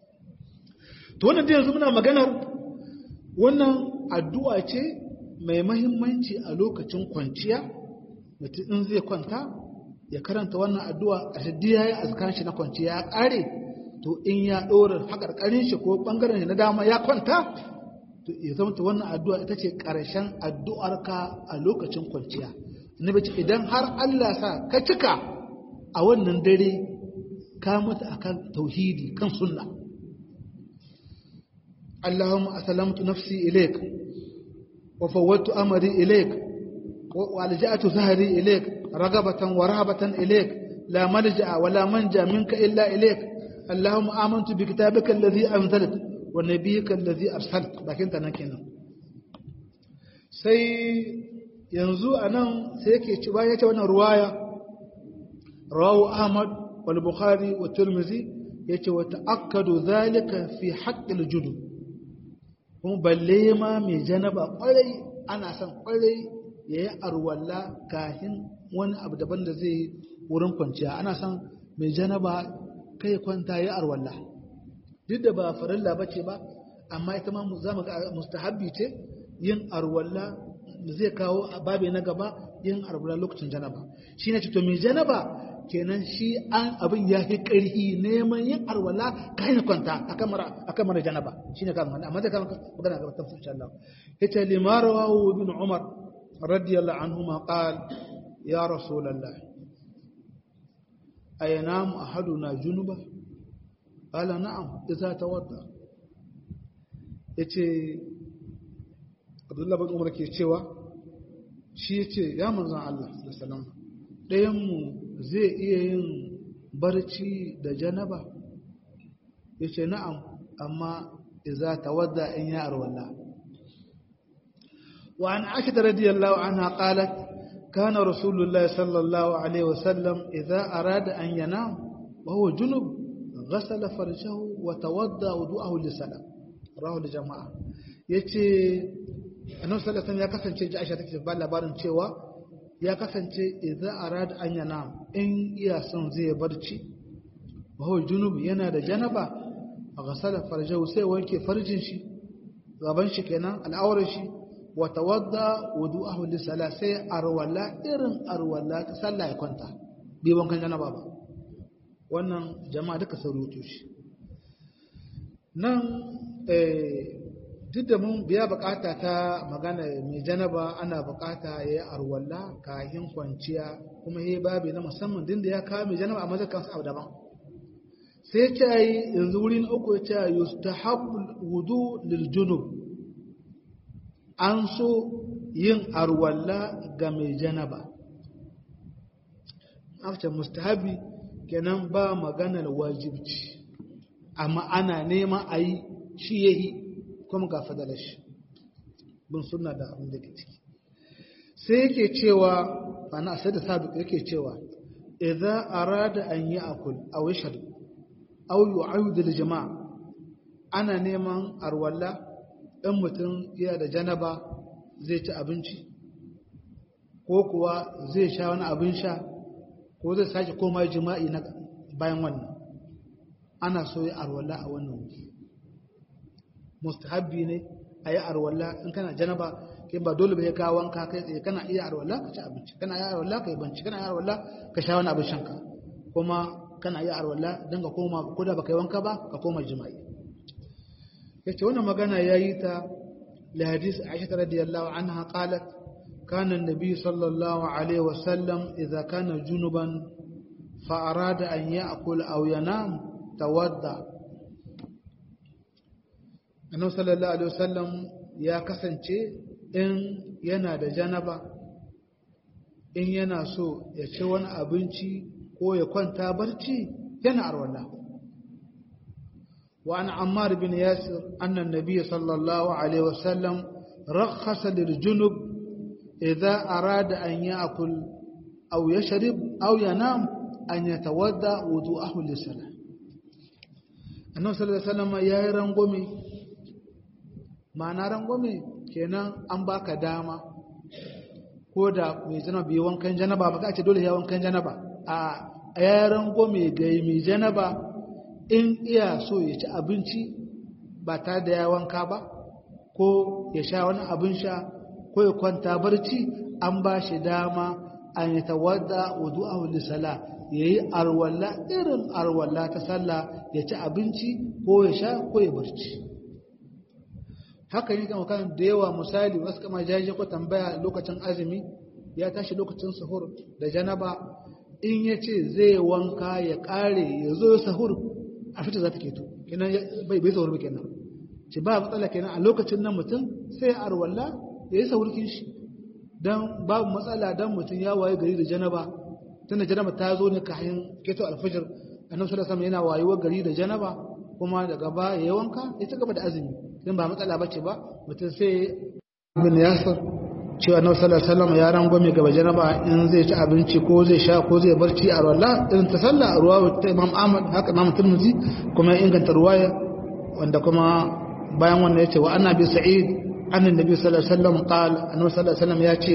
to wannan da yanzu muna maganar wannan addu'a ce mai mahimmanci a lokacin kwanciya mutum in zai kwanta ya karanta wannan addu'a a shaddi ya yi azkar shi na kwanciya ya ƙare to in ya ɗora haƙarƙarin shi ko ɓangaren shi na dama ya kwanta to ya zama ta wannan addu'a ita ce ƙarshen addu'arka a lokacin kwanciya annabi ce idan har Allah sa ka cika a wannan dare ka mutu akan tauhidi kan sunna Allahumma aslamtu nafsi ilayk wa fawwadtu amri ilayk wa alja'tu zahri ilayk ragabatan wa rahabatan ilayk la malja'a wa la manja minka illa ilayk Allahumma amantu bi kitabika alladhi anzalta wa nabiyyika alladhi arsalta bakin ta nan kenan sai yanzu anan sai yake ci bayan yace wannan ruwaya rawu Ahmad wal Bukhari wa Tirmidhi yace wa ta'akkadu dhalika fi haqqil junub kuma balle ma mai janaba kwarai ana son kwarai yayi arwalla kahin wani abu daban da zai wurin kwanciya ana son mai janaba kai kwanta yayi arwalla duk da ba farilla bace ba amma ita ma za mu ga mustahabbi ce yin arwalla zai kawo a babe na gaba yin arwalla lokacin janaba shi ne to mai janaba kenan shi an abin ya fi ƙarfi neman yin arwalla ka hanyar kwanta a kan mara janaba shi ne kama amma zai kama magana gaba ta fushi Allah ya ce limara wa bin umar radiyallahu anhu ma qal ya rasulallah ayanamu ahaduna junuba qala na'am idza tawadda yace Abdullah bin Umar ke cewa shi yace ya manzon Allah sallallahu alaihi wasallam ɗayan mu zai iya yin barci da janaba yace na'am amma idza tawadda in ya arwalla wa an Aisha radiyallahu anha qalat كان رسول الله صلى الله عليه وسلم إذا أراد أن ينام وهو جنب غسل فرجه وتوضا وضوءه للصلاه رواه الجماعه yace annabi sallallahu alaihi ya kasance ji Aisha take ba labarin cewa ya kasance idza arada an yana in iya son zai barci wa huwa junub yana da janaba ghasala farjahu sai wanke farjin shi gaban shi kenan al'aurar shi wa tawadda wudu'ahu lis-salah sai arwala irin arwala ta sallah ya kwanta bai wankan janaba ba wannan jama'a duka sun rutu shi nan duk da mun biya bukata ta magana mai janaba ana bukata ya yi arwalla kayan kwanciya kuma ya yi babi na musamman din da ya kawo mai janaba a mazakan su daban sai ce yi yanzu wurin uku ya ce yustahabul wudu lil junub an so yin arwalla ga mai janaba after mustahabi kenan ba maganar wajibci amma ana neman a yi shi ya yi kuma ga fadala shi bin suna da abin da ke ciki sai yake cewa ana sai da sabi yake cewa idan arada an yi akul a wishar au yu'ayudu da jama'a ana neman arwalla ɗan mutum yana da janaba zai ci abinci ko kuwa zai sha wani abin sha ko zai sake koma jima'i na bayan wannan ana so yi arwalla a wannan wuri mustahabbi ne a yi arwalla in kana janaba kai ba dole ba ya kawo wanka kai tsaye kana iya arwalla ka ci abinci kana iya arwalla ka yi banci kana iya arwalla ka sha wani abin shanka kuma kana iya arwalla don ka koma ko da baka yi wanka ba ka koma jima'i yace wannan magana yayi ta li hadisi Aisha radiyallahu anha qalat كان النبي صلى الله عليه وسلم إذا كان جنبا فأراد أن يأكل أو ينام تودع annabi sallallahu alaihi wasallam ya kasance in yana da janaba in yana so ya ci wani abinci ko ya kwanta barci yana arwala wa an ammar bin yasir anna nabiy sallallahu alaihi wasallam rakhasa lil junub idza arada an ya'kul aw yashrib aw yanam an yatawadda wudu'ahu lis-salah annabi sallallahu alaihi wasallam yayi rangwame ma'ana rangwame kenan an baka dama ko da mai janaba bai wankan janaba ba ka ce dole ya wankan janaba a ya rangwame ga mai janaba in iya so ya ci abinci ba tare da ya wanka ba ko ya sha wani abin sha ko ya kwanta barci an ba shi dama an yi tawadda wudu'ahu lisala ya yi arwalla irin arwalla ta sallah ya ci abinci ko ya sha ko ya barci haka yi kama kan da yawa misali wasu kama jaje ko tambaya lokacin azumi ya tashi lokacin sahur da janaba in ya ce zai wanka ya kare ya zo sahur a fita za ta keto kenan bai bai sahur ba kenan ce ba matsala kenan a lokacin nan mutum sai arwalla ya yi sahurkin shi don babu matsala don mutum ya waye gari da janaba tunda janaba ta zo ne kayan keto alfajir annabi sallallahu alaihi yana wayewar gari da janaba kuma daga ba ya wanka ya ci gaba da azumi dan ba matsala bace ba mutum sai ibn yasir cewa annabi sallallahu alaihi wasallam ya rangwame gaba janaba in zai ci abinci ko zai sha ko zai barci a rawalla irin ta sallah ruwa ta imam ahmad haka imam tirmidhi kuma ya inganta ruwaya wanda kuma bayan wannan yace wa annabi sa'id annan nabi sallallahu alaihi wasallam qala annabi sallallahu alaihi wasallam ya ce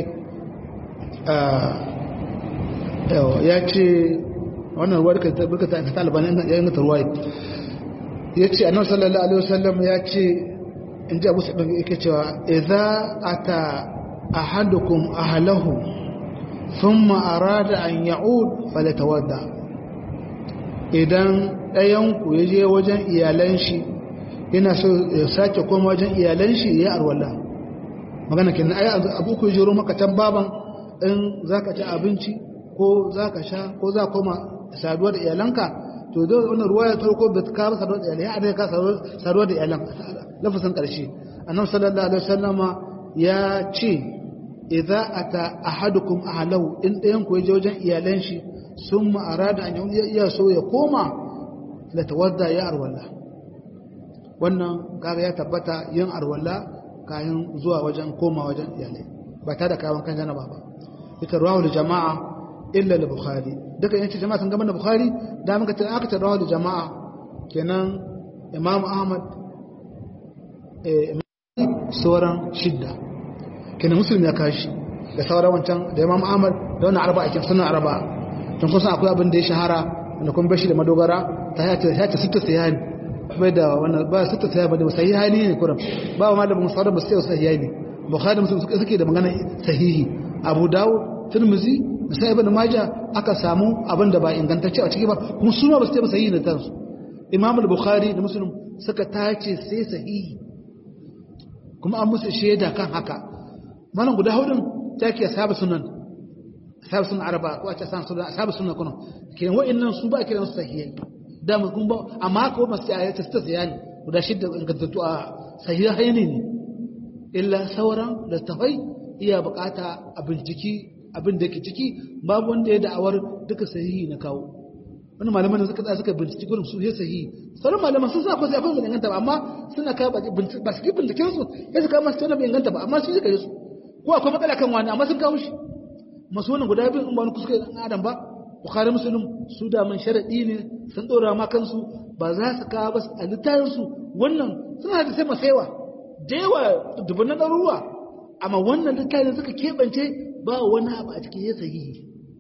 ya ce wannan ruwa da burka ta ta albani ya yi mata ruwa ya ce annabi sallallahu alaihi wasallam ya ce in ji abu sa'id yake cewa idza ata ahadukum ahlahu thumma arada an ya'ud falatawadda idan ɗayan ku ya je wajen iyalan shi yana so ya sake koma wajen iyalan shi ya arwala magana kenan ai abu ku jiro maka can baban in zaka ci abinci ko zaka sha ko za koma saduwa da iyalanka to da wannan ruwa ya farko bai ka ba saduwa da iyalan ya adai ka saduwa da iyalan lafazin karshe annabi sallallahu alaihi wasallama ya ce idza ata ahadukum ahlahu in ɗayan ku je wajen iyalan shi summa arada an ya so ya koma la tawadda ya arwala wannan kaga ya tabbata yin arwala kayan zuwa wajen koma wajen iyalai ba ta da kayan kan janaba ba ita rawu da jama'a illa da bukhari duka yanci jama'a sun gama da bukhari da muka ce aka ce rawu da jama'a kenan imam ahmad sauran shidda kenan musulmi ya kashi da sauran wancan da imam ahmad da wannan arba'a kin sunan arba'a don kusan akwai abin da ya shahara da kuma bashi da madogara ta ya ce sita sayani bai da wannan ba su ta tsaya ba da sahihi ne kuram ba ma da musawar ba sai sahihi ne bukhari muslim suka suke da magana sahihi abu dawud tirmizi sai ibn majah aka samu abin da ba ingantacce a ciki ba kuma su ma ba su ta sahihi ne tansu imam al-bukhari da muslim suka tace sai sahihi kuma an musu shaida kan haka malam guda hudun take ashabu sunan ashabu sunan araba ko a ce ashabu sunan kuma kenan wa'annan su ba kiran su sahihai da mun ba amma ko masu ya ta ta ne guda shidda ingantattu a sahihai ne illa sauran littafai iya bukata a binciki abin da ke ciki babu wanda ya da'awar duka sahihi na kawo wani malaman da suka tsaya suka binciki gurin su ya sahihi sauran malaman sun sa ko sai abin da inganta ba amma suna kawo ba su binciken su ya su kawo masu tana bai inganta ba amma su suka yi su ko akwai matsala kan wani amma sun kawo shi masu wannan guda biyu in ba wani kuskure ɗan adam ba bukhari muslim su da man sharadi ne sun dora ma kansu ba za su kawo ba a littafin su wannan suna da sai masaiwa da yawa dubunan ɗaruruwa amma wannan littafin suka keɓance ba wani abu a cikin ya sahihi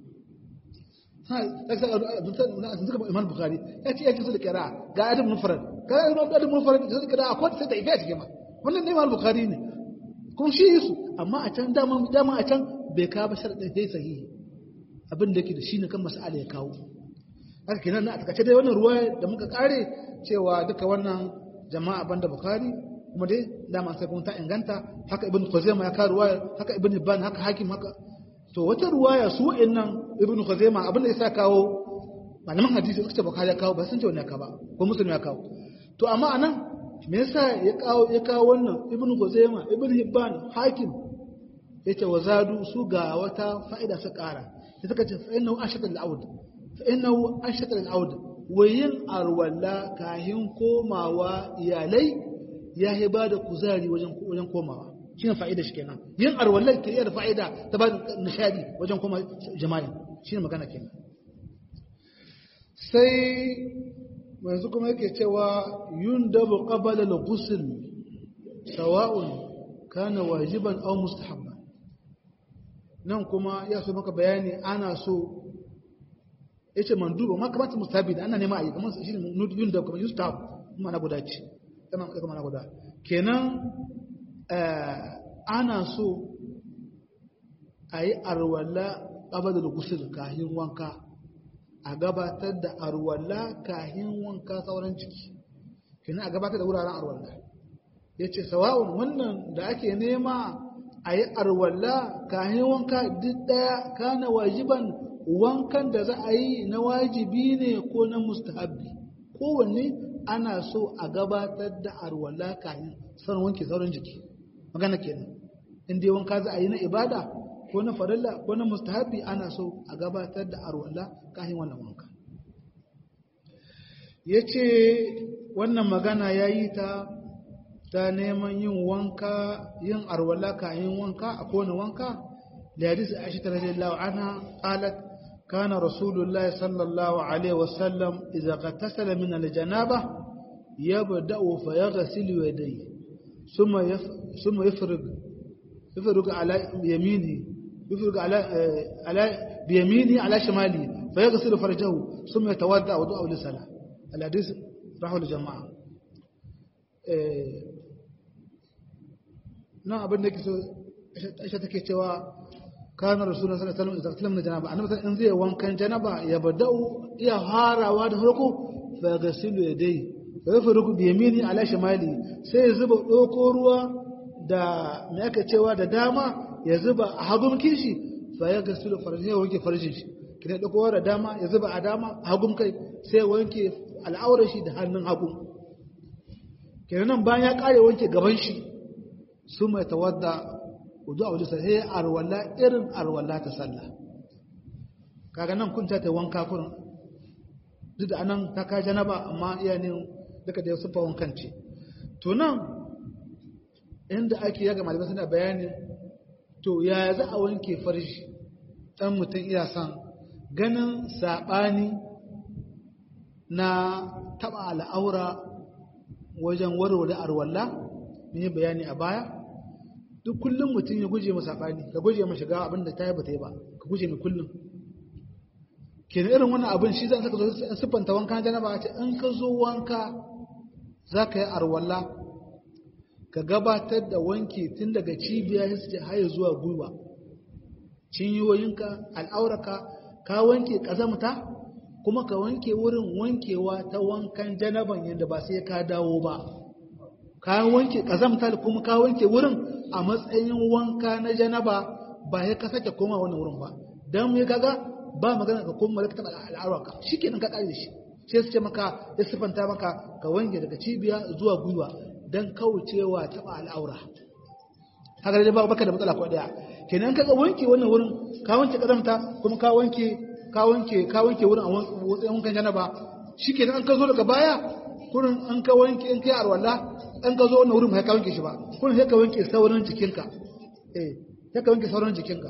suka imam bukhari ya ce ya ce su da kira ga adam mufarad ga adam mufarad da su kira akwai sai da ife a cikin ma wannan ne imam bukhari ne kun shi su amma a can dama dama a can bai kawo ba sharadin sai sahihi abin da yake da shi ne kan mas'ala ya kawo haka kenan a takaice dai wannan ruwa da muka kare cewa duka wannan jama'a banda bukhari kuma dai dama sai kuma ta inganta haka ibn khuzaimah ya kawo ruwaya haka ibn hibban haka hakim haka to wata ruwaya su wa'annan ibn khuzaimah abin da yasa kawo malaman hadisi suka ce bukhari ya kawo ba sun ce wannan ka ba ko muslim ya kawo to amma anan me yasa ya kawo ya kawo wannan ibn khuzaimah ibn hibban hakim yace wazadu su ga wata fa'ida su kara sai suka ce fa'innahu ashata al-aud fa'innahu ashata al-aud wayin arwalla kahin komawa iyalai ya yi ba da kuzari wajen komawa shi ne fa'ida shi kenan yin arwallar ke iya da fa'ida ta ba da nishadi wajen koma jama'i shi ne magana kenan sai yanzu kuma yake cewa yun dabu qabala al-ghusl sawa'un kana wajiban aw mustahabban nan kuma ya so maka bayani ana so yace manduba ma kamata mustahabi ana nema a yi kamar shi ne yun da kuma yustahab kuma na guda ce kana kuma na guda kenan ana so a yi arwala qabala al-ghusl kahin wanka a gabatar da arwalla kahin wanka sauran jiki kina a gabatar da wuraren arwalla yace sawa'un wannan da ake nema a yi arwalla kahin wanka duk daya kana wajiban wankan da za a yi na wajibi ne ko na mustahabbi kowanne ana so a gabatar da arwalla kahin sauran wanke sauran jiki magana kenan in dai wanka za a yi na ibada ko na farilla ko na mustahabi ana so a gabatar da arwala kafin wannan wanka yace wannan magana yayi ta ta neman yin wanka yin arwala kafin wanka a kowane wanka da hadisi Aisha radhiyallahu anha qalat kana rasulullahi sallallahu alaihi wasallam idza ghatasala min aljanaba yabda'u fa yaghsilu yadayhi ثم ثم يفرغ يفرغ على يمينه يفرغ على على بيمينه على شماله فيغسل فرجه ثم يتوضا وضوءه للصلاه الحديث راحوا الجماعه na abin da ke so aisha take cewa kana rasulullah sallallahu alaihi wasallam idan sallam janaba annabi in zai wankan janaba ya badau iya harawa da farko fa gasilu yadai fa yafruku bi yamini ala shimali sai ya zuba doko ruwa da me aka cewa da dama ya zuba a hagun kishi fa ya gasilu farji ya wanke farjin shi kina doko da dama ya zuba a dama a hagun kai sai ya wanke al'aurar shi da hannun hagu kenan bayan ya kare wanke gaban shi su mai tawadda wudu a wajen sai arwala irin arwala ta sallah kaga nan kun ta wanka kurin duk da anan ta ka janaba amma iya ne duka da sufa wankan ce to nan inda ake yaga malamai suna bayani to yaya za a wanke farji dan mutum iya son ganin saɓani na taɓa al'aura wajen warware arwalla mun yi bayani a baya duk kullum mutum ya guje masa saɓani ka guje ma shiga abin da ta yi ba ta yi ba ka guje mai kullum kenan irin wannan abin shi za ka zo siffanta wanka janaba ce in ka zo wanka za ka yi arwalla ka gabatar da wanke tun daga cibiya ya har zuwa gwiwa cinyoyinka al'auraka ka wanke ƙazamta kuma ka wanke wurin wankewa ta wankan janaban yadda ba sai ka dawo ba ka wanke ƙazamta kuma ka wanke wurin a matsayin wanka na janaba ba ya ka sake koma wani wurin ba don mu kaga ba magana ka koma ka taɓa al'auraka shi kenan ka ƙare shi sai su ce maka ya siffanta maka ka wanke daga cibiya zuwa gwiwa don kaucewa taɓa al'aura haka dai ba baka da matsala ko ɗaya kenan ka wanke wannan wurin ka wanke ƙazamta kuma ka wanke ka wanke ka wanke wurin a watsayin wankan janaba shikenan an ka zo daga baya kurin an ka wanke in kai arwala an ka zo wannan wurin ba ka wanke shi ba kurin sai ka wanke sauran jikinka eh sai ka wanke sauran jikinka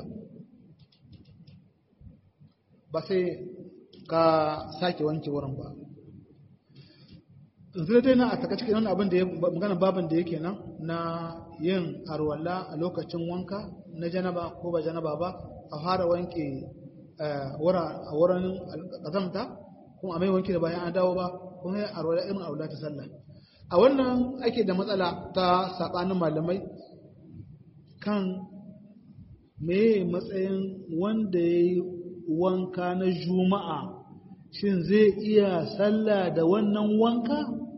ba sai ka sake wanke wurin ba yanzu dai na a taka cikin wani abin da ya magana babin da yake nan na yin arwala a lokacin wanka na janaba ko ba janaba ba a fara wanke a wurin ƙazamta kuma a mai wanki da bayan an dawo ba kuma ya arwala irin arwala ta sallah a wannan ake da matsala ta saɓanin malamai kan me matsayin wanda ya yi wanka na juma'a shin zai iya sallah da wannan wanka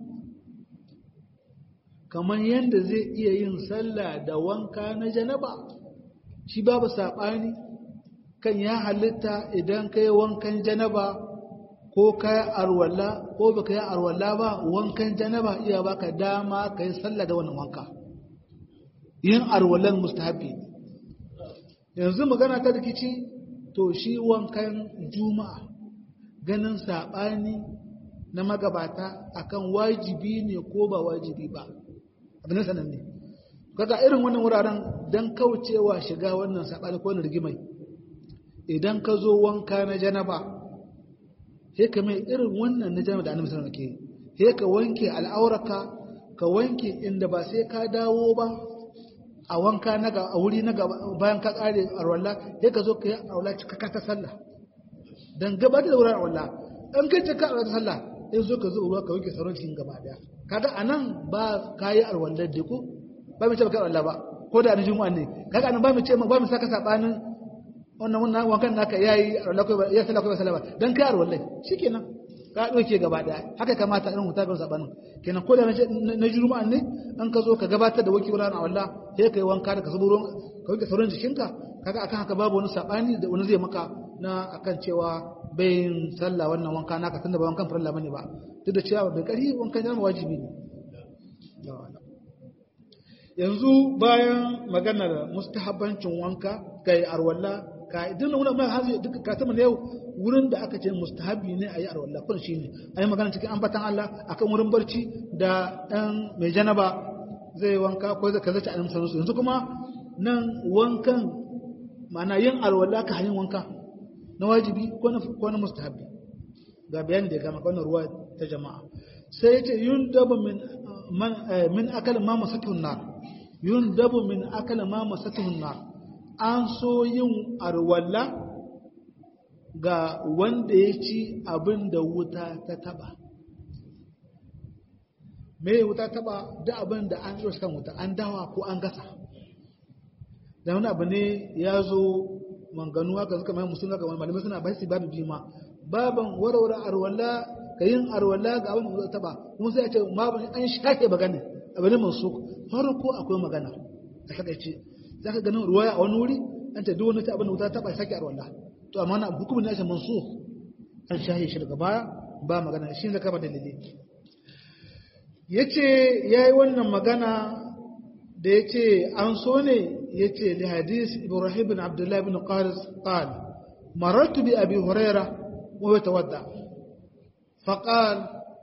kamar yadda zai iya yin sallah da wanka na janaba shi babu saɓani kan ya halitta idan ka yi wankan janaba ko ka yi arwalla ko ba ka yi arwalla ba wankan janaba iya baka dama ka yi sallah da wannan wanka yin arwallan mustahabi yanzu magana ta rikici to shi wankan juma'a ganin saɓani na magabata akan wajibi ne ko ba wajibi ba abin sanan ne kaga irin wannan wuraren don kaucewa shiga wannan saɓani ko rigimai idan ka zo wanka na janaba sai ka mai irin wannan na janaba da annabi sallallahu alaihi wasallam ke sai ka wanke al'auraka ka wanke inda ba sai ka dawo ba a wanka na ga a wuri na gaba bayan ka kare arwalla sai ka zo ka yi arwalla cikakka ta sallah dan gabatar da wurin arwalla an kai cikakka arwalla ta sallah sai zo ka zo ruwa ka wanke sauran cikin gaba daya kaga anan ba kayi arwalla da ko ba mu ce ba kai arwalla ba ko da na juma'a ne kaga anan ba mu ce ba mu saka sabanin wannan wannan wankan naka yayi ya sala ko sala ba dan kai arwallai shikenan ka doke gaba daya haka kamata irin hutabin sabanin kenan ko da na juma'a ne an ka zo ka gabatar da waki wurin Allah sai kai wanka da ka zubo ka wanke sauran jikinka kaga akan haka babu wani sabani da wani zai maka na akan cewa bayin sallah wannan wanka naka tunda ba wankan farilla bane ba duk da cewa bai kari wankan jama'a wajibi ne yanzu bayan maganar mustahabbancin wanka kai arwalla ka idan nuna mai hazi duka katama ne yau wurin da aka ce mustahabi ne a yi arwalla kun shi ne a yi magana cikin ambatan Allah akan wurin barci da ɗan mai janaba zai wanka ko zai kazace a namsa yanzu kuma nan wankan ma'ana yin arwalla ka hanyar wanka na wajibi ko na mustahabi ga bayani da ya gama wannan ruwa ta jama'a sai ya ce yun daba min akal ma masatun nar yun dabu min akal ma masatun nar an so yin arwalla ga wanda ya ci abin da wuta ta taba me wuta taba da abin da an zo kan wuta an dawa ko an gasa da wani abu ne ya zo manganu haka suka mai musulun haka wani malamai suna bashi babu bima baban warware arwalla ka yin arwalla ga abin da wuta taba kuma sai ya ce ma an shafe magana abu ne masu farko akwai magana a takaice za ka ganin ruwaya a wani wuri an ta duk wani ta abin da wuta taba sake arwalla to amma na hukumin nashi mansu an shahe shi daga baya ba magana shi zaka ba dalili yace yayi wannan magana da yace an so ne yace li hadis ibrahim ibn abdullah ibn qaris qal marartu bi abi huraira wa yatawadda فقال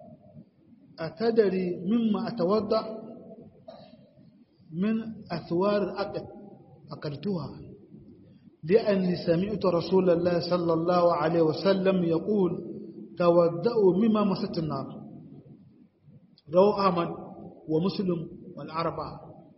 أتدري مما أتوضأ من أثوار الأكل أكلتها لأني سمعت رسول الله صلى الله عليه وسلم يقول تودأوا مما مست النار روى أحمد ومسلم والأربعة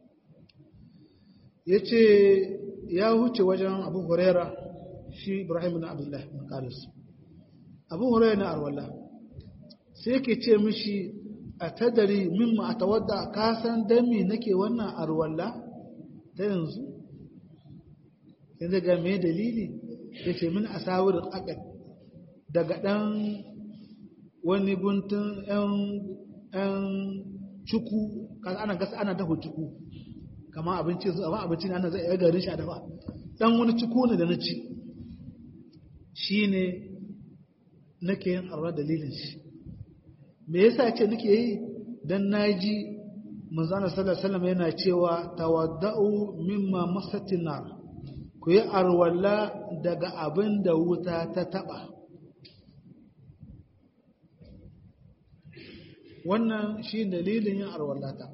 yace ya huce wajen abu huraira shi ibrahim bin abdullah bin qaris abu huraira na arwalla sai yake ce mishi a tadari mimma a tawadda ka san dami nake wannan arwalla ta yanzu yanzu ga mai dalili ya ce min a sawirin akad daga ɗan wani guntun ‘yan cuku ana gasa ana dafa cuku kama abinci amma abinci ana zai iya garin shi a dafa ɗan wani cuku ne da na ci shi ne nake yin arwa dalilin shi me yasa ce nake yi dan naji manzana sallallahu alaihi wasallam yana cewa tawadda'u mimma masatin nar ku yi arwalla daga abin da wuta ta taba wannan shi dalilin yin arwalla ta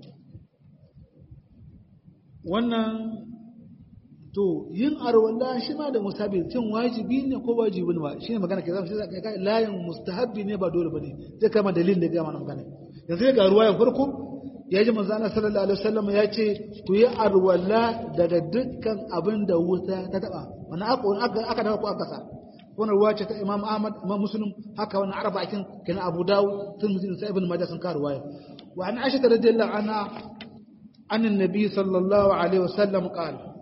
wannan to yin arwalla shi ma da musabi cin wajibi ne ko wajibi ne ba shi ne magana ke zama shi zaka kai layin mustahabbi ne ba dole bane zai kama dalilin da ga mana magana yanzu ga ruwayan farko ya ji manzo Allah sallallahu alaihi wasallam ya ce ku yi arwalla daga dukkan abin da wuta ta taba wannan aka aka dawo ko aka sa wannan ruwa ce ta Imam Ahmad Imam Muslim haka wannan arba'akin kana Abu Dawud Tirmidhi da Ibn Majah sun ka ruwaya wa an Aisha radhiyallahu anha an annabi sallallahu alaihi wasallam qala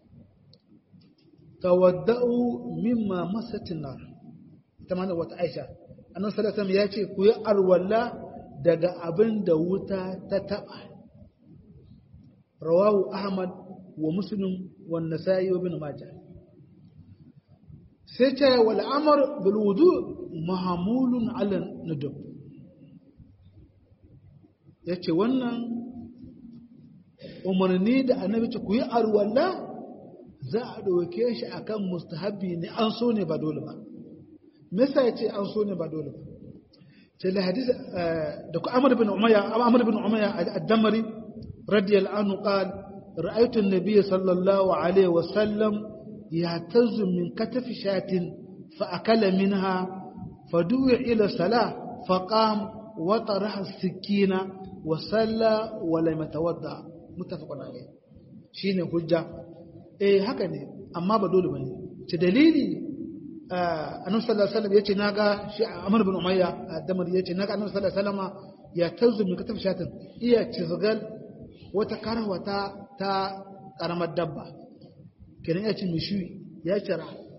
tawadda'u mimma masatin nar ita ma wata Aisha annabi sallallahu alaihi wasallam ya ce ku yi arwalla daga abin da wuta ta taba rawahu ahmad wa muslim wa nasa'i wa ibn majah sai ta wal amr bil wudu mahmulun ala nadab yace wannan umarni da annabi ce ku yi arwalla za a ɗauke shi akan mustahabbi ne an so ne ba dole ba me yasa yace an so ne ba dole ba sai da hadisi da ku Amr bin Umayya Amr bin Umayya ad-Damri radiyallahu anhu qal ra'aytu an-nabiy sallallahu alayhi wa sallam yahtazu min katafi shatin fa akala minha fadu'a ila salah faqam wa taraha as-sikina wa salla wa lam yatawadda muttafaqun alayh shine hujja eh haka ne amma ba dole bane ce dalili annabi sallallahu alaihi wasallam yace naga shi Amr bin Umayya Damar yace naga annabi sallallahu alaihi wasallam ya tazu min katab shatin iya cizgal wata karwa ta ta karamar dabba kenan ya ci mishi ya cira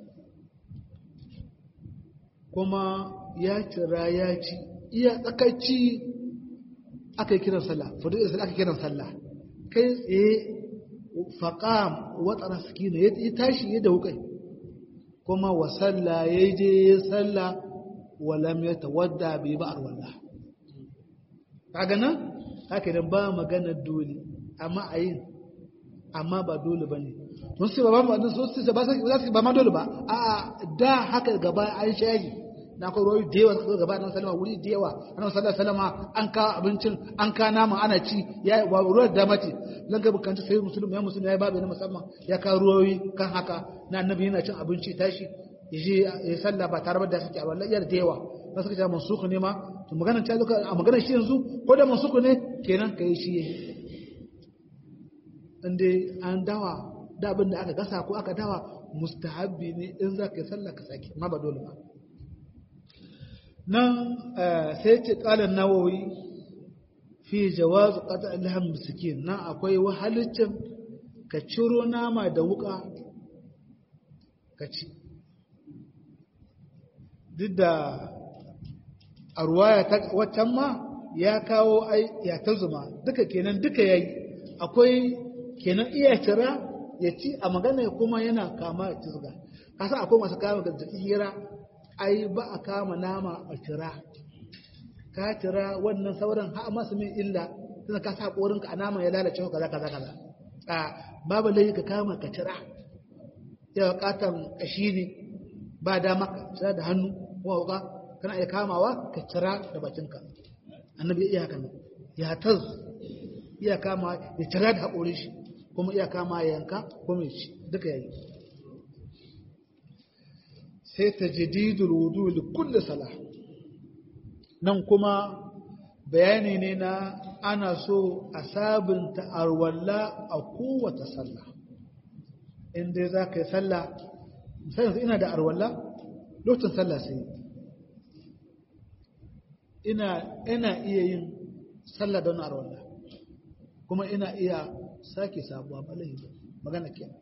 kuma ya cira ya ci iya tsakacci aka yi kiran sallah fudu isra aka kiran sallah kai tsaye faqam wa tsara sakina ya tashi ya da wukai kuma wa salla ya je ya salla wa lam yatawadda bi ba'ar wallah kaga nan haka idan ba magana dole amma ayin amma ba dole bane sun ce ba ba sun ce ba za ba ma dole ba a'a da haka gaba an shayi na ko royi da yawa suka gaba nan salama wuri da yawa annabi sallallahu alaihi wasallam an ka abincin an ka nama ana ci ya wa ruwa da mace lan ga bukanta sai musulmi ya musulmi ya babu na musamman ya ka ruwoyi kan haka na annabi yana cin abinci tashi yaje ya salla ba tare da suke a wallahi da yawa ba suka ce mansuku ne ma to maganar ta zuka a maganar shi yanzu ko da mansuku ne kenan kai shi inda an dawa da abin da aka gasa ko aka dawa mustahabbi ne in za ka yi sallah ka sake ma ba dole ba nan sai ce kalan nawawi fi jawaz qata alham miskin nan akwai wahalicin ka ciro nama da wuka ka ci duk da a ruwaya ta waccan ma ya kawo ai ya ta zuma duka kenan duka yayi akwai kenan iya cira ya ci a magana kuma yana kama ya cizga kasa akwai masu kama da hira ai ba a kama nama a cira ka cira wannan sauran ha masu min illa tana ka sa korinka a nama ya lalace kaza kaza kaza a babu lai ka kama ka cira ya katan kashi ne ba dama ka cira da hannu kuma wuka kana iya kamawa ka cira da bakinka annabi iya haka ya taz iya kama ya cira da haƙorin shi kuma iya kama ya yanka kuma ya ci duka yayi sai ta jadidul wudu li kulli salah nan kuma bayani ne na ana so a sabunta arwalla a kowace sallah in dai za ka yi sallah sai ina da arwalla lokacin sallah sai ina ina iya yin sallah don arwalla kuma ina iya sake sabuwa balai magana kenan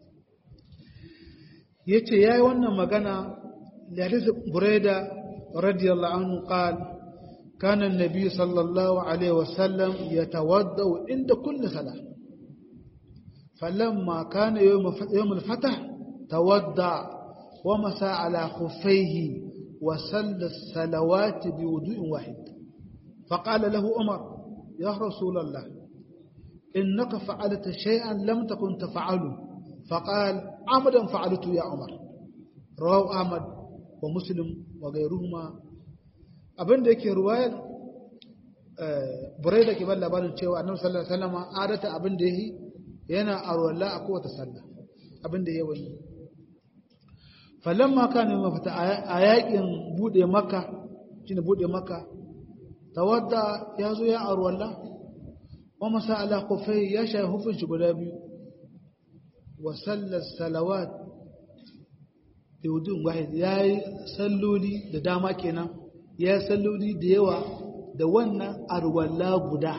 yace yayi wannan magana da hadisi Buraida radiyallahu anhu qal kana an-nabi sallallahu alaihi wasallam yatawadda inda kulli salah falamma kana yawm yawm al-fath tawadda wa masa ala khuffayhi wa salla as-salawat bi wudu'in wahid فقال له عمر يا رسول الله إنك فعلت شيئا لم تكن تفعله فقال عمدا فعلته يا عمر رواه أحمد ومسلم وغيرهما abin da yake ruwayar burai da ke ban labarin cewa annabi sallallahu alaihi wasallam adata abin da yi yana arwalla a kowace sallah abin da yayi falamma kana mafita a yakin bude makka shine bude makka tawadda yazo ya arwalla ومسى على قفيه يشاء هفن شبلابي وصلى الصلوات بوجود واحد يا سلولي da dama kenan ya salloli da yawa da wannan arwalla guda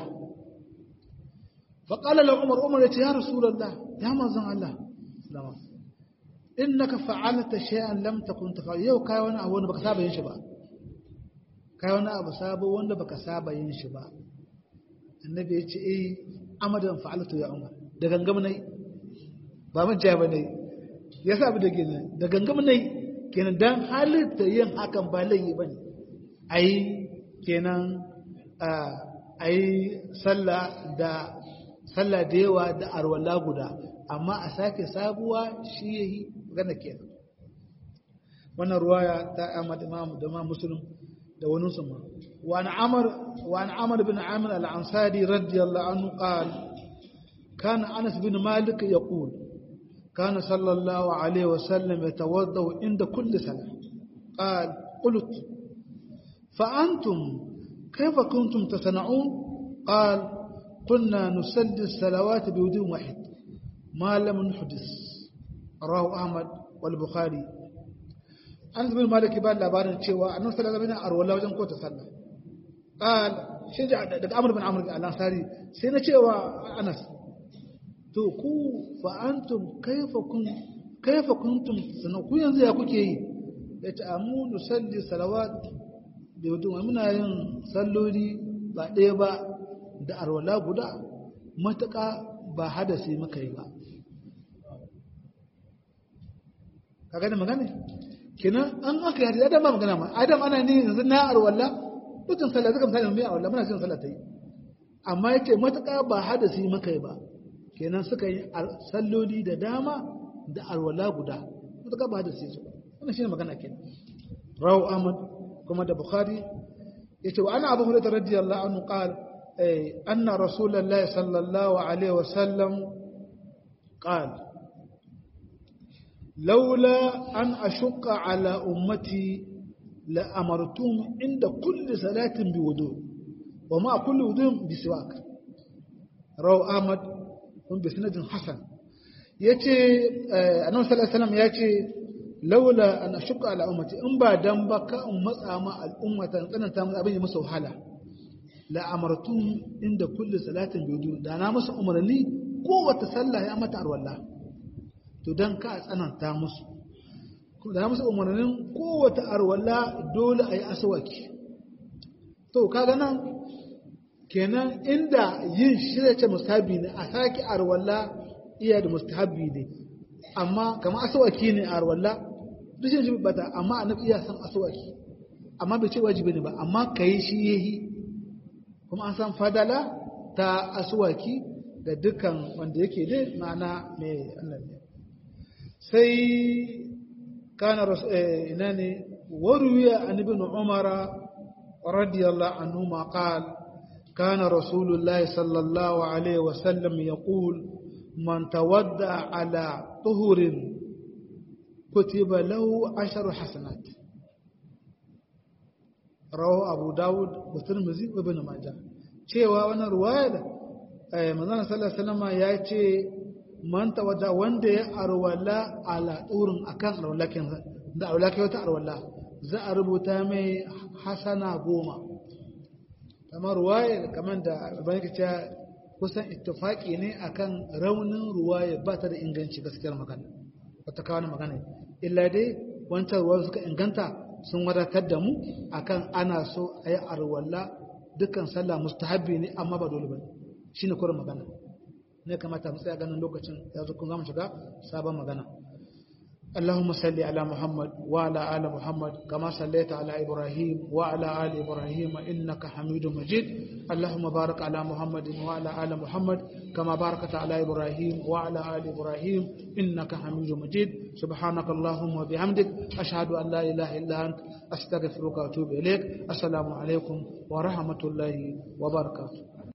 فقال له عمر عمر يا رسول الله يا manzon Allah sallama innaka fa'alta shay'an lam takun tafa'al yau kai wani abu wanda baka saba yin shi ba kai wani abu sabo wanda baka saba yin shi ba annabi ya ce eh amadan fa'altu ya umar da gangam nai ba mun ja bane ya sa abu da gina da gangam nai kenan dan halitta yin hakan ba laifi bane ai kenan ai sallah da sallah da yawa da arwala guda amma a sake sabuwa shi yayi magana kenan wannan ruwaya ta Ahmad Imam da Imam Muslim da wani su ma وعن عمر وعن عمر بن عامر الأنصاري رضي الله عنه قال كان أنس بن مالك يقول كان صلى الله عليه وسلم يتوضأ عند كل صلاة قال قلت فأنتم كيف كنتم تصنعون قال كنا نصلي الصلوات بوضوء واحد ما لم نحدث رواه أحمد والبخاري أنس بن مالك يبان labarin cewa annabi sallallahu alaihi wasallam arwala wajen ko ta sallah قال شجع daga Amr bin Amr al-Ansari sai na cewa Anas to ku fa antum kaifa kun kaifa kuntum sanan ku yanzu ya kuke yi ya ce amu nusalli salawat da wudu muna yin salloli ba ɗaya ba da arwala guda matuƙa ba hadasi muka yi ba ka gani magana kenan an aka yi adam ba magana ma adam ana ne yanzu na arwala mutum sallah zaka misali mai arwala muna cin sallah ta yi amma yace matuƙa ba hadasi muka yi ba kenan suka yi salloli da dama da arwala guda matuƙa ba hadasi su ba wannan shine magana kenan rawu ahmad kuma da bukhari yace wa ana abu hurairah radiyallahu anhu qala anna rasulullahi sallallahu alaihi wasallam qala laula an ashqa ala ummati la amartum inda kulli salatin bi wudu wa ma kulli wudu bi siwak rawu ahmad kun bi sanadin hasan yace annabi sallallahu alaihi wasallam yace laula an ashqa ala ummati in ba dan ba ka in matsa ma al'ummata in tsananta musu abin ya musu wahala la amartum inda kulli salatin bidu da na musu umarni kowace sallah ya mata arwalla to dan ka tsananta musu da na musu umarnin kowace arwalla dole ayi aswaki to kaga nan kenan inda yin shirye ce mustahabi ne a saki arwalla iya da mustahabi ne amma kamar aswaki ne a arwalla dushin shi bata amma annabi iya san aswaki amma bai ce wajibi ne ba amma kai shi yahi kuma an san fadala ta aswaki ga dukkan wanda yake dai ma'ana mai annabi sai kana ina ne waruwiya an ibn umara radiyallahu anhu ma qal كان رسول الله صلى الله عليه وسلم يقول من تودع على طهر كتب له عشر حسنات رواه أبو داود والترمذي وابن ماجه cewa wannan ruwaya da manzon sallallahu alaihi wasallam ya ce man tawadda wanda ya arwala ala turin akan arwala kin da arwala kai wata arwala za a rubuta mai hasana goma kamar ruwaya kamar da bayan ka kusan ittifaki ne akan raunin ruwaya ba ta da inganci gaskiyar magana wata kawo magana illa dai wancan ruwa suka inganta sun wadatar da mu akan ana so a yi arwalla dukkan sallah mustahabbi ne amma ba dole ba shi ne kurin magana ne kamata mu tsaya ganin lokacin ya zo kun zama shiga sabon magana اللهم صل على محمد وعلى آل محمد كما صليت على إبراهيم وعلى آل إبراهيم إنك حميد مجيد اللهم بارك على محمد وعلى آل محمد كما باركت على إبراهيم وعلى آل إبراهيم إنك حميد مجيد سبحانك اللهم وبحمدك أشهد أن لا إله إلا أنت أستغفرك وأتوب إليك السلام عليكم ورحمة الله وبركاته